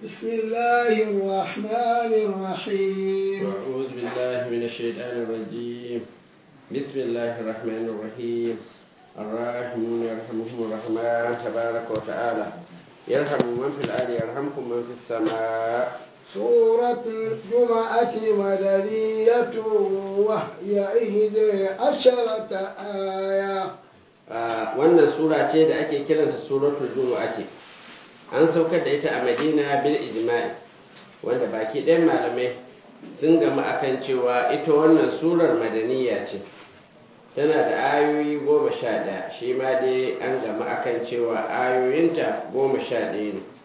بسم الله الرحمن الرحيم أعوذ بالله من الشيطان الرجيم بسم الله الرحمن الرحيم الراحمون يرحمهم الرحمن تبارك وتعالى يرحم من في الأرض يرحمكم من في السماء سورة الجمعة مدنية وهي إحدى عشرة آية Ah, wannan sura ce da ake kiranta suratul juma'a ce an saukar da ita a madina bil ijma'i wanda baki ɗayan malamai sun gama akan cewa ita wannan surar madaniya ce tana da ayoyi goma sha ɗaya shi ma dai an gama akan cewa ayoyinta goma sha ɗaya ne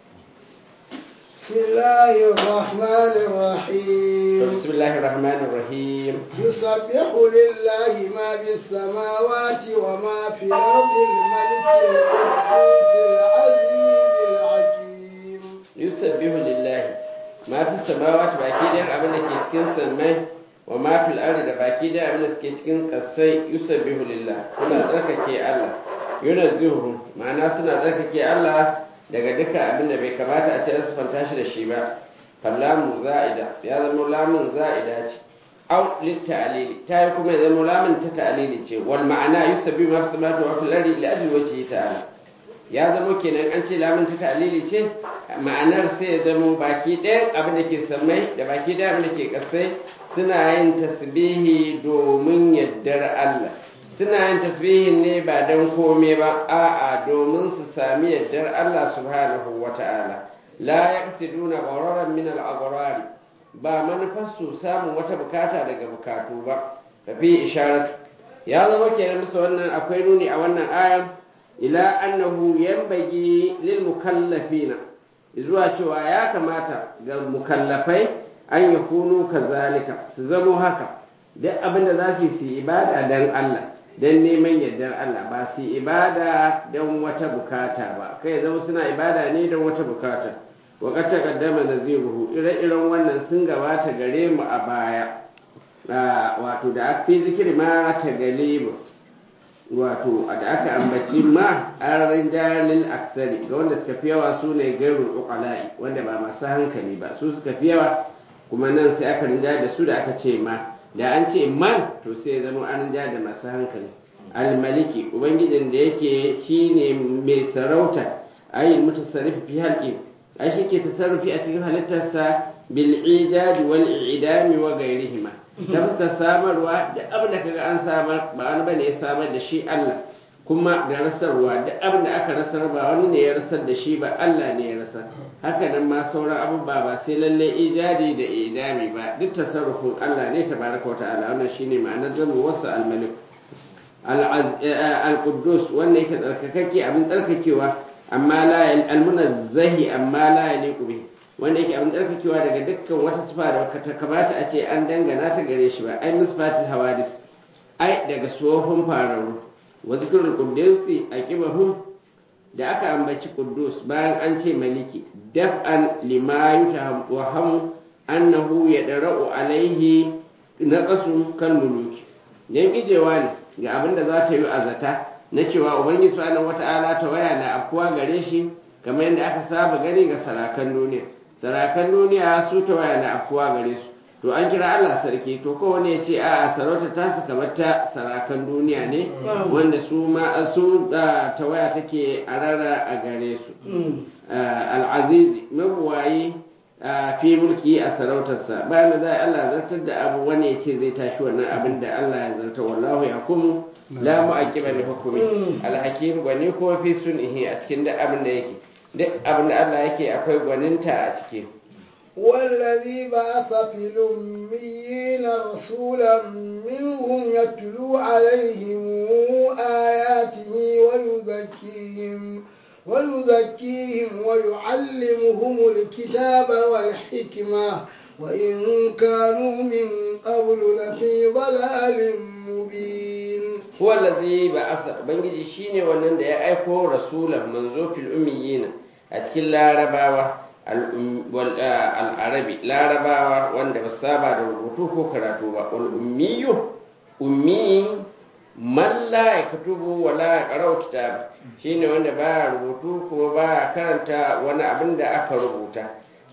بسم الله الرحمن الرحيم bismillahir rahmanir rahim يسبح لله ما في السماوات وما في الأرض الملك القدوس العزيز الحكيم yusabbihu lillahi ma fi samawati baki da abin da ke cikin sammai wa ma fil ardi da baki da abin da ke cikin kasai yusabbihu lillah suna tsarkake Allah yunazzihu ma'ana suna tsarkake Allah daga duka abin da bai kamata a ce an sifanta shi da shi ba fallamu za'ida ya zama lamun za'ida ce au litta'alili ta yi kuma ya zama lamun ta ta'alili ce wal ma'ana yusabbihu ma fi samawati wa fil ardi li ajli wajhi ta'ala ya zama kenan an ce lamun ta ta'alili ce ma'anar sai ya zama baki ɗaya abin da ke sammai da baki ɗaya abin da ke ƙasai suna yin tasbihi domin yaddar Allah suna yin tasbihin ne ba don kome ba a'a domin su sami yaddar Allah subhanahu wa ta'ala la yaqsiduna ghararan min al-aghrari ba manufarsu samun wata bukata daga bukatu ba tafi isharatu ya zama kenan musu wannan akwai nuni a wannan ayan ila annahu yanbaghi lil mukallafina zuwa cewa ya kamata ga mukallafai an yakunu kazalika su zamo haka duk abin da za su yi ibada dan Allah dan neman yardar Allah ba su ibada dan wata bukata ba kai zama suna ibada ne dan wata bukata wa qad taqaddama naziruhu ire-iren wannan sun gabata gare mu a baya wato da fi zikiri ma ta galibu wato da aka ambaci ma ararin jalil aksari ga wanda suka fi yawa su ne gairul uqala'i wanda ba masu hankali ba su suka fi yawa kuma nan sai aka rinja da su da aka ce ma da an ce man to sai ya zama an rinja da masu hankali almaliki ubangijin da yake shine mai sarauta ayi mutasarrifi fi halqi ai shi ke tasarrufi a cikin halittarsa bil idadi wal idami wa gairihima ta fuskar samarwa da abin da kaga an samar ba wani bane ya samar da shi Allah kuma da rasarwa da abin da aka rasar ba wani ne ya rasar da shi ba Allah ne ya rasar haka nan ma sauran abubuwa ba sai lalle ijadi da idami ba duk tasarrufin Allah ne tabaraka wata'ala wannan shine ma'anar jamu wasa al-malik al-quddus wanda yake tsarkakakke abin tsarkakewa amma la al-munazzahi amma la yaliqu bihi wanda yake abin tsarkakewa daga dukkan wata sifa da ta kamata a ce an dangana ta gare shi ba ai misfatil hawadis ai daga tsohon fararu wa zikrul quddusi aqibahum da aka ambaci quddus bayan an ce maliki daf'an lima yutaham annahu yadra'u alaihi naqasu kal muluki yan gijewa ne ga abin da za ta yi azata na cewa ubangiji subhanahu wata'ala ta waya na afkuwa gare shi kamar yadda aka saba gani ga sarakan duniya sarakan duniya su ta waya na afkuwa gare su to an kira Allah sarki to kowane ya ce a sarauta ta su kamar ta sarakan duniya ne wanda su ma su ta waya take a rara a gare su al'azizi mabuwayi fi mulki a sarautarsa bayan da za Allah zartar da abu wani ya ce zai tashi wannan abin da Allah ya zarta wallahu ya kuma la mu'aqqiba li hukmi al-hakim gwani ko fi sunnihi a cikin duk abin da yake duk abin da Allah yake akwai gwaninta a ciki والذي بعث في الأميين رسولا منهم يتلو عليهم آياته ويزكيهم ويزكيهم ويعلمهم الكتاب والحكمة وإن كانوا من قبل لفي ضلال مبين هو الذي بعث بنجي شيني wannan da ya aiko rasulan manzo fil ummiyina a cikin larabawa al'arabi larabawa wanda ba saba da rubutu ko karatu ba ummiyu ummi man la ya katubu wa la ya qara'u kitab shine wanda ba rubutu ko ba karanta wani abin da aka rubuta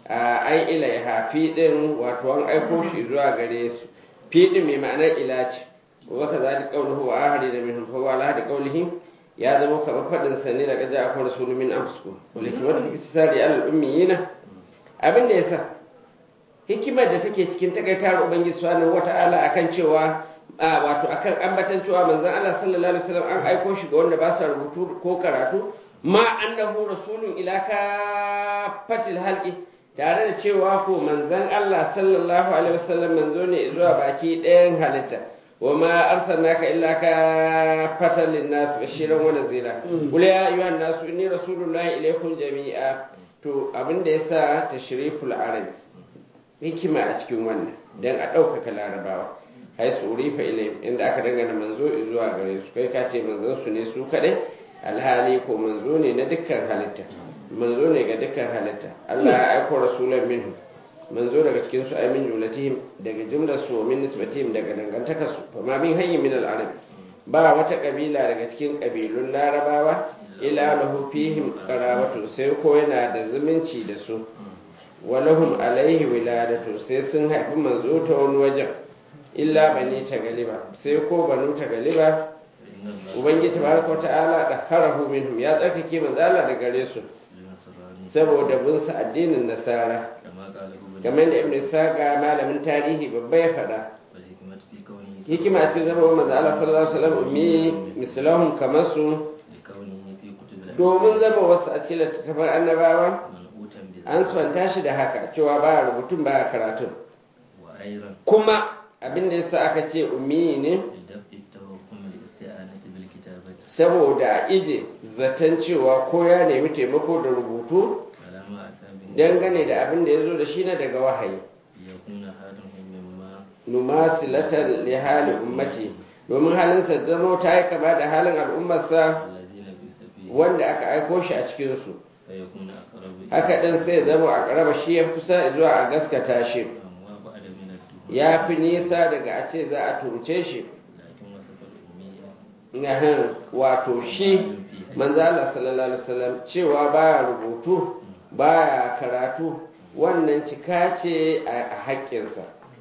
ai ilaiha fi din wato an aiko shi zuwa gare su fi din mai ma'anar ila ce wa ka zalika qawluhu wa ahadi da minhum fa wala hadi qawlihi ya zama kamar fadin sa ne daga ja'a kuma rasulun min anfusikum wal hikmatu fi istisari al ummiyina abin da yasa hikimar da take cikin takaitar ubangiji subhanahu wata'ala akan cewa a wato akan ambatan cewa manzon Allah sallallahu alaihi wasallam an aiko shi ga wanda ba sa rubutu ko karatu ma annahu rasulun ila kafatil halqi tare da cewa ko manzon Allah sallallahu alaihi wasallam manzo ne zuwa baki ɗayan halitta wa ma arsalnaka illa kafatan linnas bashiran wa nazira qul ya ayyuhan nas inni rasulullahi ilaykum jami'a to abin da yasa tashriful arabi hikima a cikin wannan dan a ɗaukaka larabawa hai su urifa ilayhim inda aka dangana manzo zuwa gare su kai ka ce manzon su ne su kadai alhali ko manzo ne na dukkan halitta manzo ne ga dukkan halitta Allah ya aiko rasulan minhu manzo daga cikin su ay min jumlatihim daga jumlar su min nisbatihim daga dangantakar su fa ma min hayyin min al-arab ba wata kabila daga cikin kabilun larabawa ila lahu fihim qarabatu sai ko yana da zumunci da su walahum alaihi wiladatu sai sun haifi manzo ta wani wajen illa bani ta galiba sai ko banu ta galiba ubangiji tabaraka wa ta'ala da harahu minhum ya tsarkake manzala da gare su saboda bin sa addinin nasara kamar da ibnu saka malamin tarihi babba ya faɗa hikima a cikin zama manzo Allah sallallahu alaihi wasallam ummi mislahum kamar su domin zama wasu a cikin littattafan annabawa an swanta shi da haka cewa baya rubutun baya karatun kuma abin da yasa aka ce ummi ne saboda ije zaton cewa ko ya nemi taimako da rubutu dangane da abin da ya zo da shi na daga wahayi numasilatan li hali ummati domin halinsa zama ta yi kama da halin al'ummarsa wanda aka aiko shi a cikinsu haka ɗin sai zama a ƙaraba shi ya kusa zuwa a gaskata shi ya fi nisa daga a ce za a turce shi wato shi manzala sallallahu alaihi wasallam cewa baya rubutu baya karatu wannan cika ce a haƙƙinsa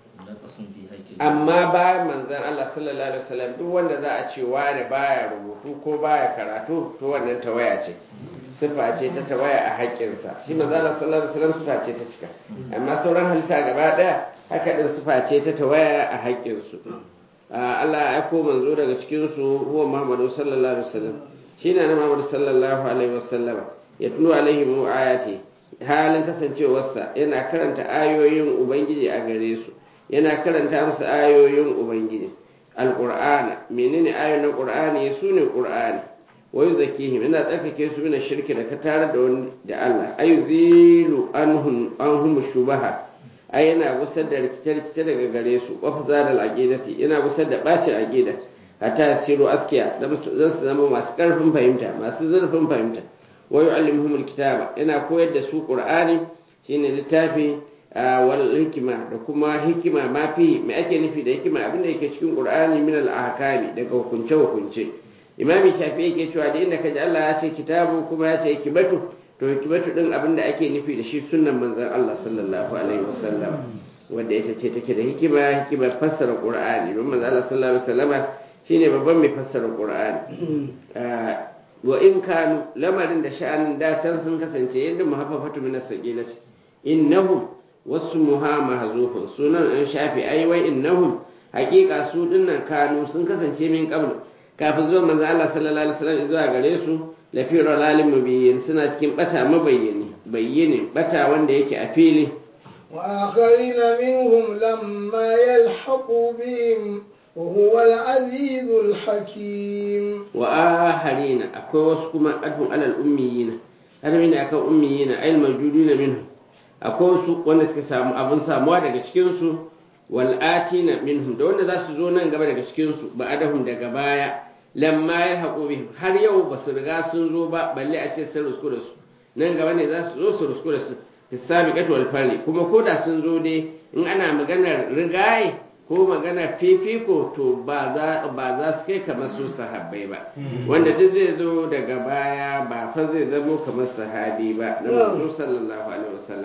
amma bayan manzan Allah sallallahu alaihi wasallam duk wanda za a ce wani baya rubutu ko baya karatu to wannan tawaya ce sifa ce ta tawaya a haƙƙinsa shi manzan Allah sallallahu alaihi wasallam sifa ce ta cika amma sauran halitta gaba ɗaya haka din sifa ce ta tawaya a haƙƙinsu Allah ya aiko manzo daga cikin su huwa Muhammadu sallallahu alaihi wasallam shine na Muhammadu sallallahu alaihi wasallam ya tulu alaihi mu ayati halin kasancewarsa yana karanta ayoyin ubangiji a gare su yana karanta musu ayoyin ubangiji alqur'ana menene ayoyin qur'ani sune qur'ani wayu zakihim yana tsarkake su mina shirki da ka tare da wani da Allah ayuzilu anhum anhum shubaha ai yana gusar da rikice-rikice daga gare su wafi zadal aqidati yana gusar da bacin aqida hatta siru askiya zan su zama masu karfin fahimta masu zurfin fahimta wa yu'allimuhumul kitaba yana koyar da su qur'ani shine littafi wal hikima da kuma hikima ma fi me ake nufi da hikima abin da yake cikin qur'ani min al ahkami daga hukunce hukunce imami shafi yake cewa da inda kaji Allah ya ce kitabu kuma ya ce hikimatu to hikimatu din abin da ake nufi da shi sunnan manzon Allah sallallahu alaihi wasallam wanda ita ce take da hikima hikimar fassara qur'ani don manzon Allah sallallahu alaihi wasallam shine babban mai fassara qur'ani wa in kanu lamarin da sha'anin da can sun kasance yadda muhaffafatu min as-saqilati innahum wasmuha mahzufun sunan an shafi ai wai innahum haqiqa su dinnan kanu sun kasance min qabl kafin zuwa manzo Allah sallallahu alaihi wasallam zuwa gare su lafi ralalin mubiyyin suna cikin bata mabayyani bayyane bata wanda yake a fili وآخرين منهم لما يلحقوا بهم وهو العزيز الحكيم وآخرين أكو وسكما أدهم على الأميين أدمين أكو أميين أي الموجودين منهم أكو سوق ونسك سامو أبن ساموا daga cikin su wal'atina minhum da wanda za su zo nan gaba daga cikinsu ba adahum daga baya lamma ya haƙo bihim har yau ba su riga sun zo ba balle a ce sun rusku da su nan gaba ne za su zo su rusku da su hisabi wal fari kuma ko da sun zo dai in ana maganar rigaye ko maganar fifiko to ba za ba za su kai kamar su sahabbai ba wanda duk zai zo daga baya ba fa zai zamo kamar sahabi ba na manzo sallallahu alaihi wasallam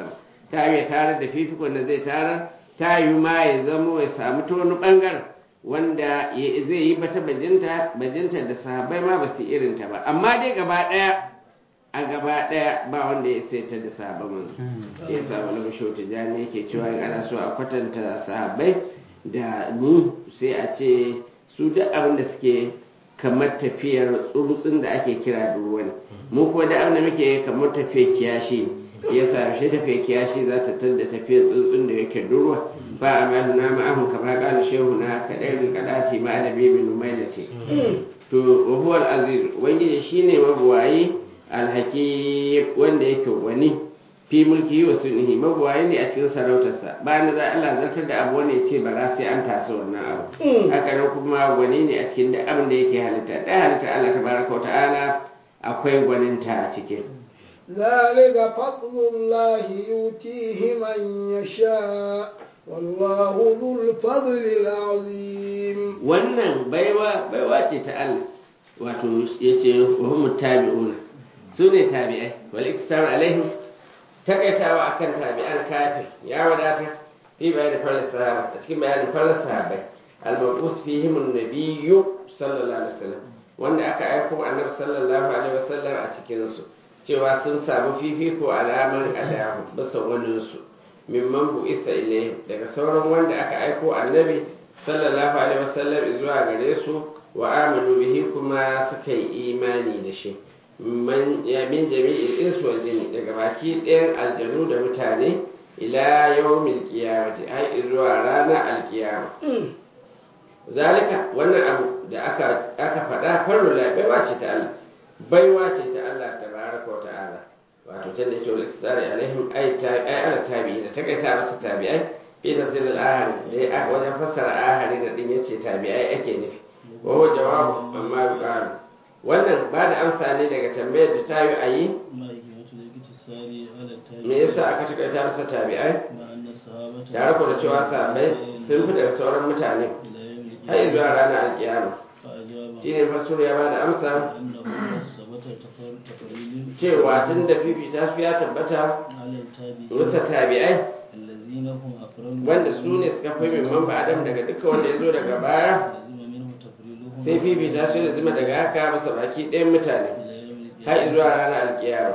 ta yi tarar da fifikon da zai tarar ta yi ma ya zamo ya samu ta wani bangaren wanda zai yi bata bajinta bajinta da sahabbai ma ba su irinta ba amma dai gaba daya a gaba daya ba wanda ya sai ta da sahabban manzo ya sa wani bisho tijani yake cewa in ana so a kwatanta sahabbai da mu sai a ce su duk abin da suke kamar tafiyar tsuntsun da ake kira duruwa ne mu kuma da abin da muke kamar tafiyar kiyashi ya sa shi tafiyar kiyashi za ta tar da tafiyar tsuntsun da yake duruwa ba a malu na ma'ahun kamar kala shehu na kaɗai bin kaɗaci ma da bibin numailati to wahuwar aziz ubangiji shine mabuwayi alhaki wanda yake wani fi mulki wa sunnihi mabuwayi ne a cikin sarautarsa bayan da za Allah zartar da abu wani ya ce ba za sai an tasa wannan abu haka nan kuma gwani ne a cikin duk abin da yake halitta da halitta Allah tabaraka wa ta'ala akwai gwaninta a cikin ذلك فضل الله يؤتيه من يشاء والله ذو الفضل العظيم wannan baiwa baiwa ce ta Allah wato yace wa hum tabi'una su ne tabi'ai wal iktar alaihim takaitawa akan tabi'an kafir ya wadata fi bayanin farar sahaba a cikin bayanin farar sahabai al-mabus fihim an-nabiyyu sallallahu alaihi wasallam wanda aka aiko annabi sallallahu alaihi wasallam a cikin su cewa sun samu fifiko alaman adahu bisa wani su mimman bu isa ilayhim daga sauran wanda aka aiko annabi sallallahu alaihi wasallam zuwa gare su wa amanu bihi kuma suka yi imani da shi man ya min jami'il insu wal jinni daga baki ɗayan aljanu da mutane ila yawmil qiyamati ai zuwa ranar alkiyama zalika wannan abu da aka aka faɗa farko la baiwa ce ta Allah baiwa ce ta Allah tabaraka wa ta'ala wato tunda yake wal isari alaihim ay ta ay ala tabi'in da takaita masa tabi'ai fi tafsir al-ahad dai a wajen fassara ahadi da din yace tabi'ai ake nufi wa huwa jawabu amma yuqalu wannan ba da amsa ne daga tambayar da ta yi a yi me yasa aka takaita masa tabi'ai tare ku da cewa sahabbai sun fi daga sauran mutane har zuwa ranar alkiyama shi ne fasuru ya ba da amsa cewa tun da fifita su ya tabbata rusa tabi'ai wanda su ne suka fi mimman ba adam daga duka wanda ya zo daga baya sai fifita su da zuma daga haka masa baki ɗayan mutane har zuwa ranar alkiyama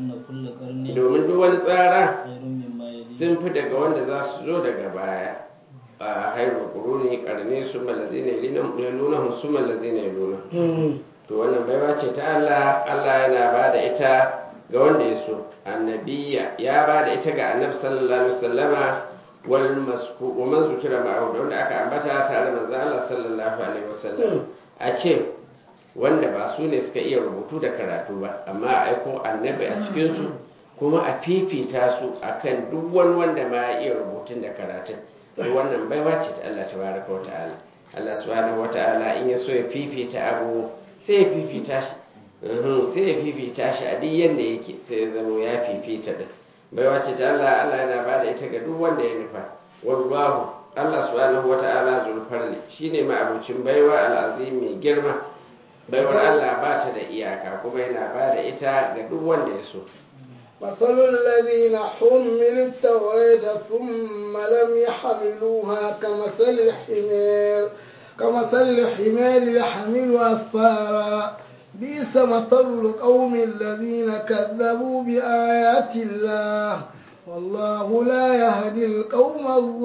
domin duk wani tsara sun fi daga wanda za su zo daga baya a hairu kuruni karne su malazi ne nuna su malazi ne nuna to wannan baiwa ce ta Allah Allah yana ba da ita ga wanda ya so annabiya ya ba da ita ga annabi sallallahu alaihi wasallama wal masku wa man zukira ma'ahu da wanda aka ambata tare da manzo Allah sallallahu alaihi wasallam a ce wanda ba su ne suka iya rubutu da karatu ba amma a aiko annabi a cikin su kuma a fifita su akan duk wani wanda ma ya iya rubutun da karatun to wannan baiwa ce ta Allah tabaraka wa ta'ala Allah subhanahu wa ta'ala in ya so ya fifita abu sai ya fifita shi sai ya fifita shi a duk yanda yake sai ya zama ya fifita din baiwa ce ta Allah Allah yana ba da ita ga duk wanda ya nufa wallahu Allah subhanahu wa ta'ala zulfarli shine ma'abucin baiwa al'azim mai girma baiwar Allah ba ta da iyaka kuma yana ba da ita ga duk wanda ya so مثل الذين حملوا التوراة ثم لم يحملوها كمثل الحمار كمثل الحمار يحمل أسفارا بئس مثل القوم الذين كذبوا بآيات الله والله لا يهدي القوم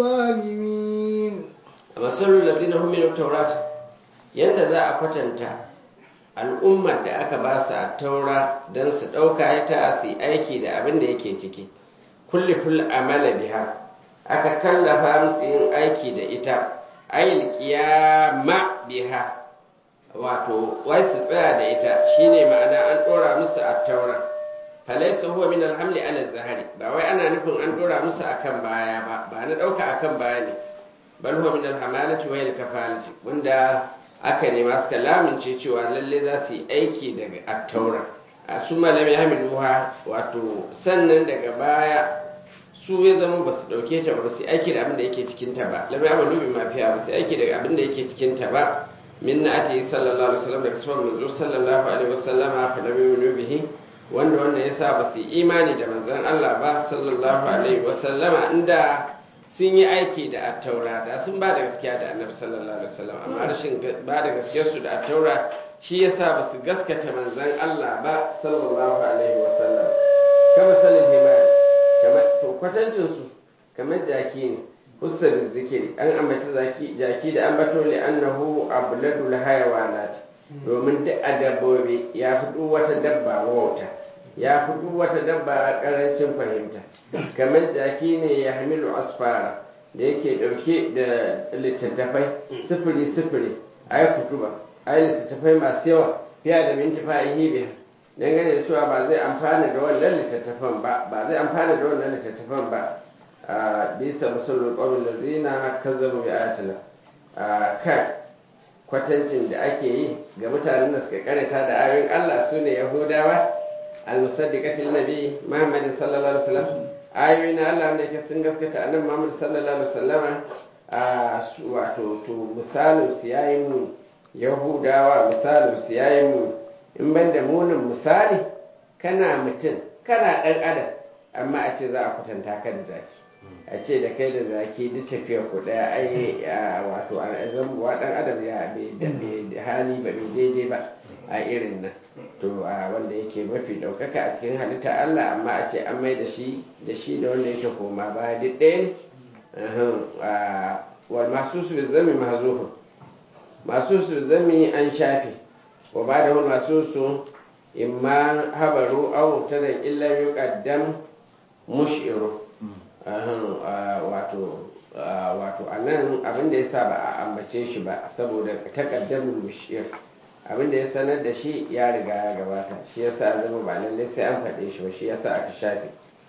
الظالمين مثل الذين حملوا التوراة yadda za a kwatanta al'ummar da aka ba su a taura don su ɗauka ta su aiki da abin da yake ciki kulli ful amala biha aka kallafa musu yin aiki da ita ayil qiyama biha wato wai su tsaya da ita shine ma'ana an ɗora musu a taura falaysa huwa min alhamli ala zahari ba wai ana nufin an ɗora musu akan baya ba ba na ɗauka akan baya ne bal huwa min alhamalati wa kafalati wanda aka nema suka lamince cewa lalle za su yi aiki daga attaura a su malam ya hamiluha wato sannan daga baya su ya zama ba su dauke ta ba su yi aiki da abin da yake cikin ta ba lam ya malubi mafiya ba su yi aiki daga abin da yake cikin ta ba min na ati sallallahu alaihi wasallam daga sifar manzo sallallahu alaihi wasallama fa lam yuminu bihi wanda wannan yasa ba su yi imani da manzon Allah ba sallallahu alaihi wasallama inda sun yi aiki da attaura da sun ba da gaskiya da annabi sallallahu alaihi wasallam amma rashin ba da gaskiyar su da attaura shi yasa ba su gaskata manzon Allah ba sallallahu alaihi wasallam kama salin himar kamar to kwatancin su kamar jaki ne hussar zikiri an ambaci zaki jaki da ambato li annahu abladul hayawanat domin duk a dabbobi ya fi duk wata dabba wauta ya fi duk wata dabba a karancin fahimta kamar jaki ne ya hamilu asfara da yake dauke da littattafai sifiri sifiri ai kutuba ai littattafai masu yawa fiye da minti fa'ihi biya dangane da cewa ba zai amfana da wannan littattafan ba ba zai amfana da wannan littattafan ba a bisa musulun ƙwamin lazina kazzabu bi ayatina kan kwatancin da ake yi ga mutanen da suka karanta da ayoyin Allah su ne Yahudawa al-musaddiqatil nabi Muhammad sallallahu alaihi wasallam ayoyin Allah wanda yake sun gaskata annabi Muhammad sallallahu alaihi wasallam a wato to misalin su yayin mu Yahudawa misalin su yayin mu in ban da munin misali kana mutum kana dan adam amma a ce za a kwatanta ka da zaki a ce da kai da zaki duk tafiyar ku daya ai wato a zambuwa dan adam ya bai hali ba bai daidai ba a irin nan to a wanda yake mafi daukaka a cikin halitta Allah amma a ce an mai da shi da shi da wanda yake koma baya duk ɗaya ne wal masu su zami mahzufun masu su zami an shafe wa ba da masu su imma habaru aw tadan illa yuqaddam mushiru wato wato a nan abinda ya sa ba a ambace shi ba saboda takaddamin mushir abinda ya sanar da shi ya riga ya gabata shi ya sa zama ba lallai sai an faɗe shi ba shi ya sa aka shafe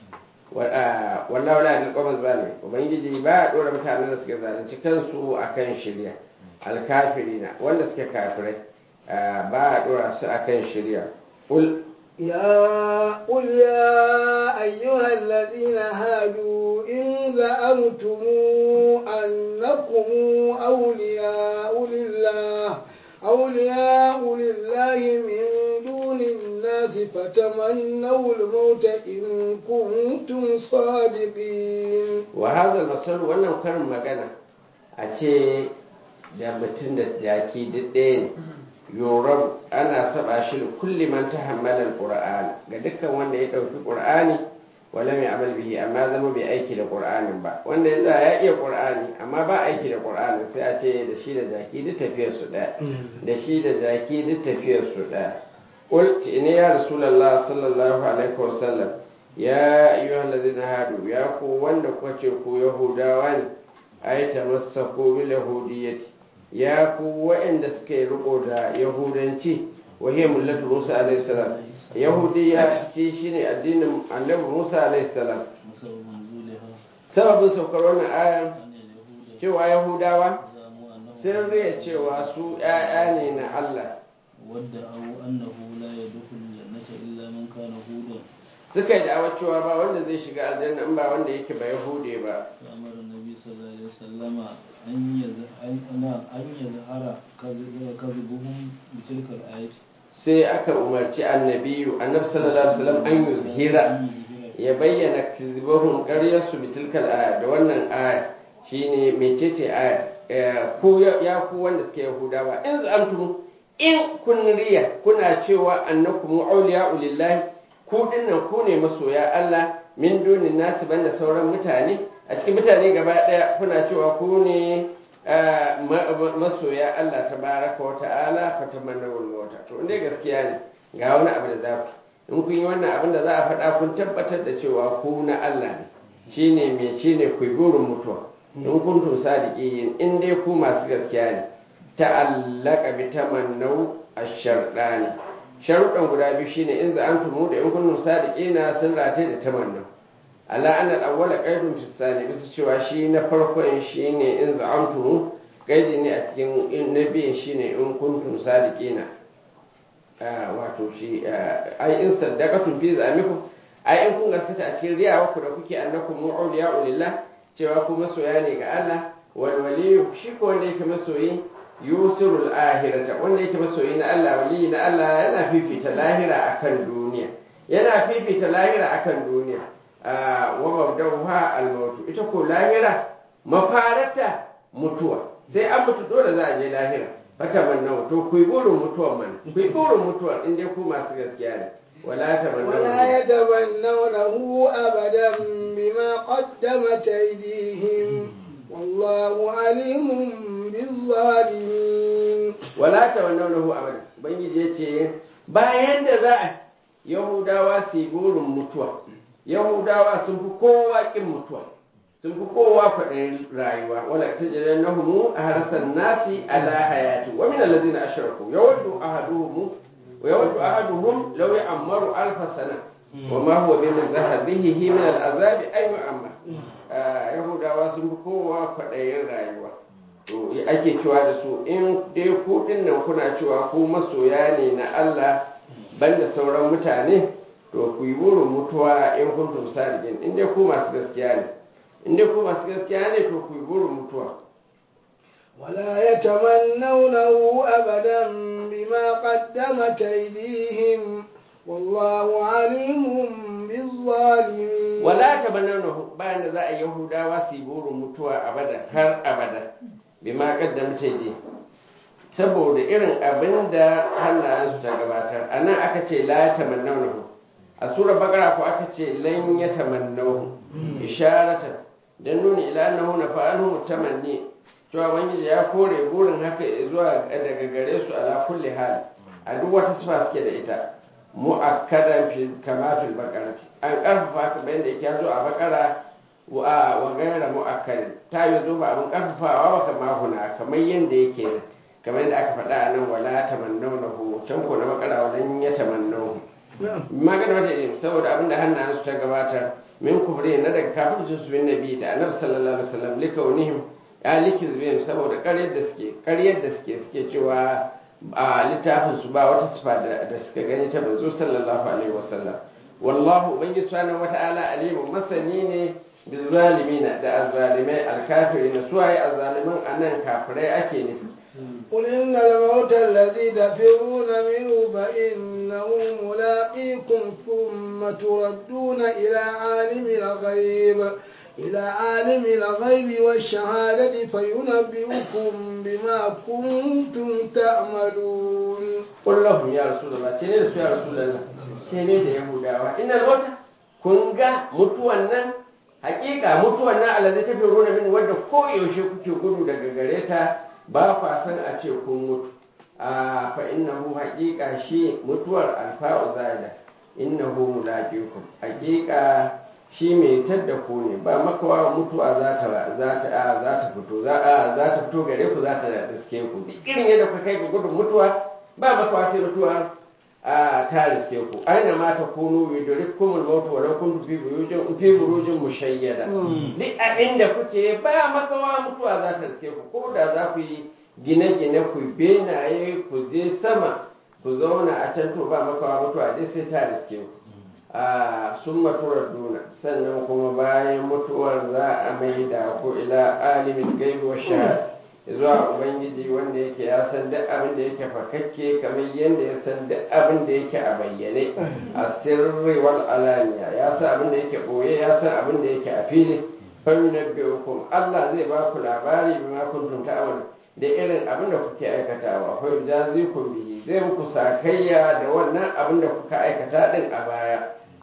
wallahu la yadil qawmal zalimin ubangiji ba ya dora mutanen da suke zalunci kansu akan shirya alkafirina wanda suke kafirai ba ya dora su akan shirya qul يا قل يا أيها الذين هادوا إن زعمتم أنكم أولياء لله أولياء لله من دون الناس فتمنوا الموت إن كنتم صادقين وهذا المثل wannan karin magana a ce da mutum da jaki duk ɗaya ne yoram ana saba shi da kulli man tahammala alquran ga dukkan wanda ya dauki qur'ani wala mai amal bihi amma zama bai aiki da qur'anin ba wanda yanzu ya iya qur'ani amma ba aiki da qur'anin sai a ce da shi da jaki duk tafiyar su daya da shi da jaki duk tafiyar su daya qul ne ya rasulullah sallallahu alaihi wasallam ya ayyuhal ladina hadu ya ku wanda kuka ce ku yahudawa ne ay tamassaku bil yahudiyyati ya ku waɗanda suka yi riko da yahudanci wahiyar mullatu musa alaihi salam yahudiya ce shine addinin annabi musa alaihi salam sababin saukar wannan aya cewa yahudawa sun riya cewa su ‘ya'ya ne na Allah wadda au annahu la yadkhulu jannata illa man kana hudan suka yi da'awar cewa ba wanda zai shiga aljanna in ba wanda yake ba yahude ba فأمر النبي صلى الله عليه وسلم أن يز- أن- أن- أن يظهر كذب- كذبهم بتلك الآية sai aka umarci annabiyu annabi sallallahu alaihi wasallam an yuzhira أن يظهر ya bayyana kizbahun ƙaryarsu bitilkal aya da wannan aya shine mecece aya Eh, ku ya ya ku wanda suke yahudawa in zamtum in kun riya kuna cewa annakum awliya'u lillahi ku dinnan ku ne masoya Allah min dunin nasu banda sauran mutane a cikin mutane gaba daya kuna cewa ku ne eh, ma- ma- masoya Allah tabaraka wa ta'ala fatamannawul mauta to inda gaskiya ne ga wani abu da za ku in kun yi wannan abin da za a faɗa kun tabbatar da cewa ku na Allah ne shine me shine ku yi burin mutuwa in kun to sadiqin in dai ku masu gaskiya ne ta'allaka bi tamannau ash-sharɗani sharuɗan guda biyu shine in za'antum da in kuntum sadiqina sun rataye da tamannau ala anna al-awwala qaidun fi sani bisa cewa shi na farkon shine in za'antum qaidi ne a cikin in nabiyin shine in kuntum sadiqina Ah, wato shi ah, ai in saddaqatum fi zamikum ai in kun gaskata a cikin riyawa ku da kuke annakum mu'awliya lillah cewa ku masoya ne ga Allah wal waliyu shi ko wanda yake masoyi yusirul ahirata wanda yake masoyi na Allah wali na Allah yana fifita lahira akan duniya yana fifita lahira akan duniya Ah, wa mabda'uha al-maut ita ko lahira mafarata mutuwa sai an mutu dole za a je lahira fata manna to ku yi burin mutuwar man ku yi burin mutuwar in dai ku masu gaskiya ne wala ta ولا يتمنونه أبدا بما قدمت أيديهم والله عليم بالظالمين wala ta wannan lahu abada ubangiji ya ce bayan da za a yahudawa su yi burin mutuwa yahudawa sun fi kowa kin mutuwa sun fi kowa kwaɗayin rayuwa wala ta jira na humu a harasan nasi ala hayati wa min allazina ashraku yawaddu ahaduhum wa yawaddu ahaduhum law ya'maru alf sana wa ma huwa bi zahabihi min al'azab ay yu'ammar yahudawa sun fi kowa kwaɗayin rayuwa to ake cewa da su in dai ku nan kuna cewa ku masoya ne na Allah banda sauran mutane to ku yi burin mutuwa in kuntum sadiqin in dai ku masu gaskiya ne in dai ku masu gaskiya ne to ku yi burin mutuwa ولا يتمنونه أبدا بما قدمت أيديهم والله عليم بالظالمين wala tabannahu bayan da za a yahudawa su yi burin mutuwa abada har abada bima qaddamta yadi saboda irin abin da hannayensu ta gabatar a nan aka ce la tamannahu a sura bakara ko aka ce lan ya tamannahu isharatan dan nuni ila annahu na fa'alu tamanni cewa ubangiji ya kore burin haka zuwa daga gare su ala kulli hal a duk wata sifa suke da ita mu'akkadan fi kama fil baqarati an karfafa kamar yadda yake zo a bakara wa wa gaira mu'akkadin ta yi zo ba abin karfafawa ba kama huna kamar yadda yake kamar yadda aka faɗa a nan wala tamannawnahu can ko na bakara walan ya tamannahu magana wata ne saboda abin da hannayensu ta gabatar min kufri na daga kafircin su bin nabi da annabi sallallahu alaihi wasallam likaunihim ya likizbin saboda ƙaryar da suke ƙaryar da suke suke cewa a littafin su ba wata sifa da suka gani ta manzo sallallahu alaihi wasallam wallahu ubangiji subhanahu wata'ala alimun masani ne bil zalimina da azzalimai alkafirin suwaye azzaliman anan kafirai ake nufi قل إن الموت الذي تفرون منه فإنه ملاقيكم ثم تردون إلى عالم الغيب إلى عالم الغيب والشهادة فينبئكم بما كنتم تعملون قل لهم يا رسول الله سنين يا رسول الله سنين da Yahudawa ina mota kun ga mutuwan nan hakika mutuwan nan alazi ta fi rona min wadda ko yaushe kuke gudu daga gare ta ba kwa san a ce kun mutu a fa innahu hakika shi mutuwar alfa'u zaida innahu mulaqikum hakika shi mai tadda ku ne ba makawa mutuwa za ta za ta za ta fito za a za ta fito gare ku za ta riske ku duk irin yadda kuka kai ga gudun mutuwa ba makawa sai mutuwa a ta riske ku aina ma ta kunu yudrikum al-maut wa law kuntum fi burujin fi burujin mushayyada duk a inda kuke ba makawa mutuwa za ta riske ku ko da za ku yi gine-gine ku benaye ku je sama ku zauna a can to ba makawa mutuwa dai sai ta riske ku a sun maturar duna sannan kuma bayan mutuwar za a mai da ku ila alimin gaibi wa shahada zuwa ubangiji wanda yake ya san duk abin da yake fakakke kamar yadda ya san duk abin da yake a bayyane a sirri wal alaniya ya san abin da yake boye ya san abin da yake a fili fayunabbi'ukum Allah zai ba ku labari bima kuntum ta'malu da irin abin da kuke aikatawa fa yujazikum bihi zai muku sakayya da wannan abin da kuka aikata din a baya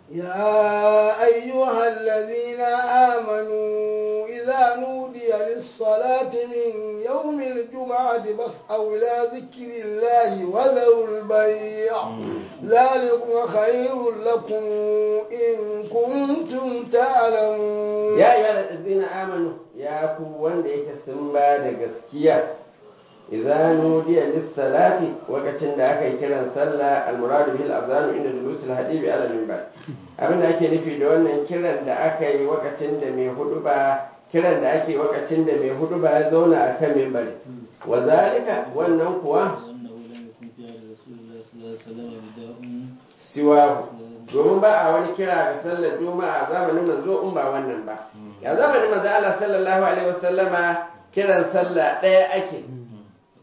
يا أيها الذين آمنوا إذا نودي للصلاة من يوم الجمعة فاسعوا إلى ذكر الله وذروا البيع ذلكم خير لكم إن كنتم تعلمون يا أيها الذين آمنوا يا كوان ديك سنبا دقسكيا إذا نودي للصلاة وقتن دا أكي كرا صلى المراد به الأذان عند جلوس الحديب على المنبر abin da ake nufi da wannan kiran da aka yi wakacin da mai hudu ba kiran da ake wakacin da mai hudu ba ya zauna a kan mimbari wa zalika wannan kuwa siwahu domin ba a wani kira ga sallar juma'a a zamanin manzo in ba wannan ba ya zamanin manzo Allah sallallahu alaihi wasallama kiran sallah ɗaya ake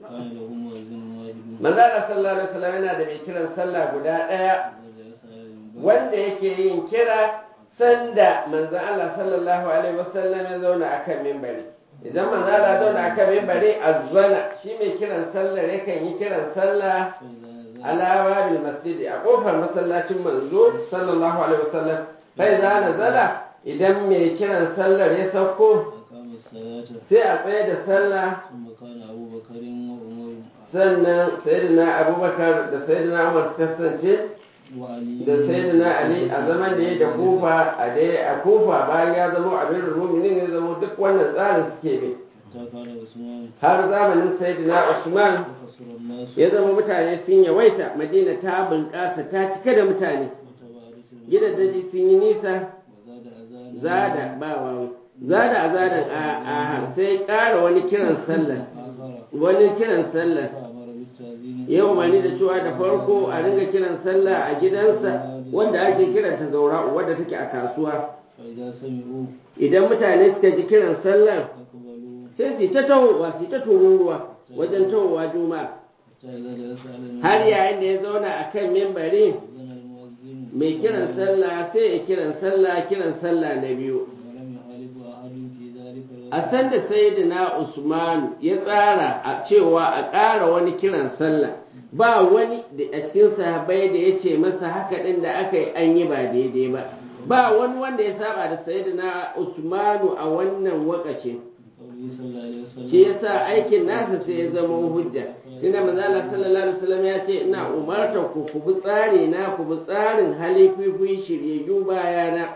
manzo Allah sallallahu alaihi wasallam yana da mai kiran sallah guda ɗaya wanda yake yin kira sanda manzon Allah sallallahu alaihi wasallam ya zauna akan mimbari idan manzon Allah ya zauna akan mimbari azzana shi mai kiran sallar yakan yi kiran sallah alawa bil masjidi a kofar masallacin manzo sallallahu alaihi wasallam fa idza nazala idan mai kiran sallar ya sauko أقام الصلاة sai a tsaye da sallah ثم كان أبو بكر وعمر sannan sayyidina abubakar da sayyidina umar suka kasance وعلي da sayyidina ali a zaman da ya da kufa a dai a kufa bayan ya zama amirul mu'minin ya zama duk wannan tsarin suke bi حتى كان عثمان har zamanin sayyidina usman وقصر الناس ya zama mutane sun yawaita madina ta bunƙasa ta cika da mutane وتبارك gidajen sun yi nisa وزاد أذانا zada ba wawi zada a zadan a a sai ƙara wani kiran sallah آخر wani kiran sallah فأمر بالتأذين ya umarni da cewa da farko a ringa kiran sallah a gidansa wanda ake kiranta zaura wadda take a kasuwa فإذا سمعوا idan mutane suka ji kiran sallar أقبلوا sai su ta tahowa su ta tururuwa wajen tahowa juma'a حتى إذا جلس على المنبر har yayin da ya zauna a kan mimbari أذن المؤذن mai kiran sallah sai ya kiran sallah kiran sallah na biyu ولم يخالف أحد في ذلك a sanda sayyidina usman ya tsara a cewa a ƙara wani kiran sallah ba wani da a cikin sahabbai da ya ce masa haka ɗin da aka yi an yi ba daidai ba ba wani wanda ya saba da sayyidina usmanu a wannan wakacin قوله صلى الله عليه وسلم shi yasa aikin nasa sai ya zama hujja tunda manzo Allah sallallahu alaihi wasallam ya ce ina umarta ku ku bi tsari na ku bi tsarin halififi shiryayyu bayana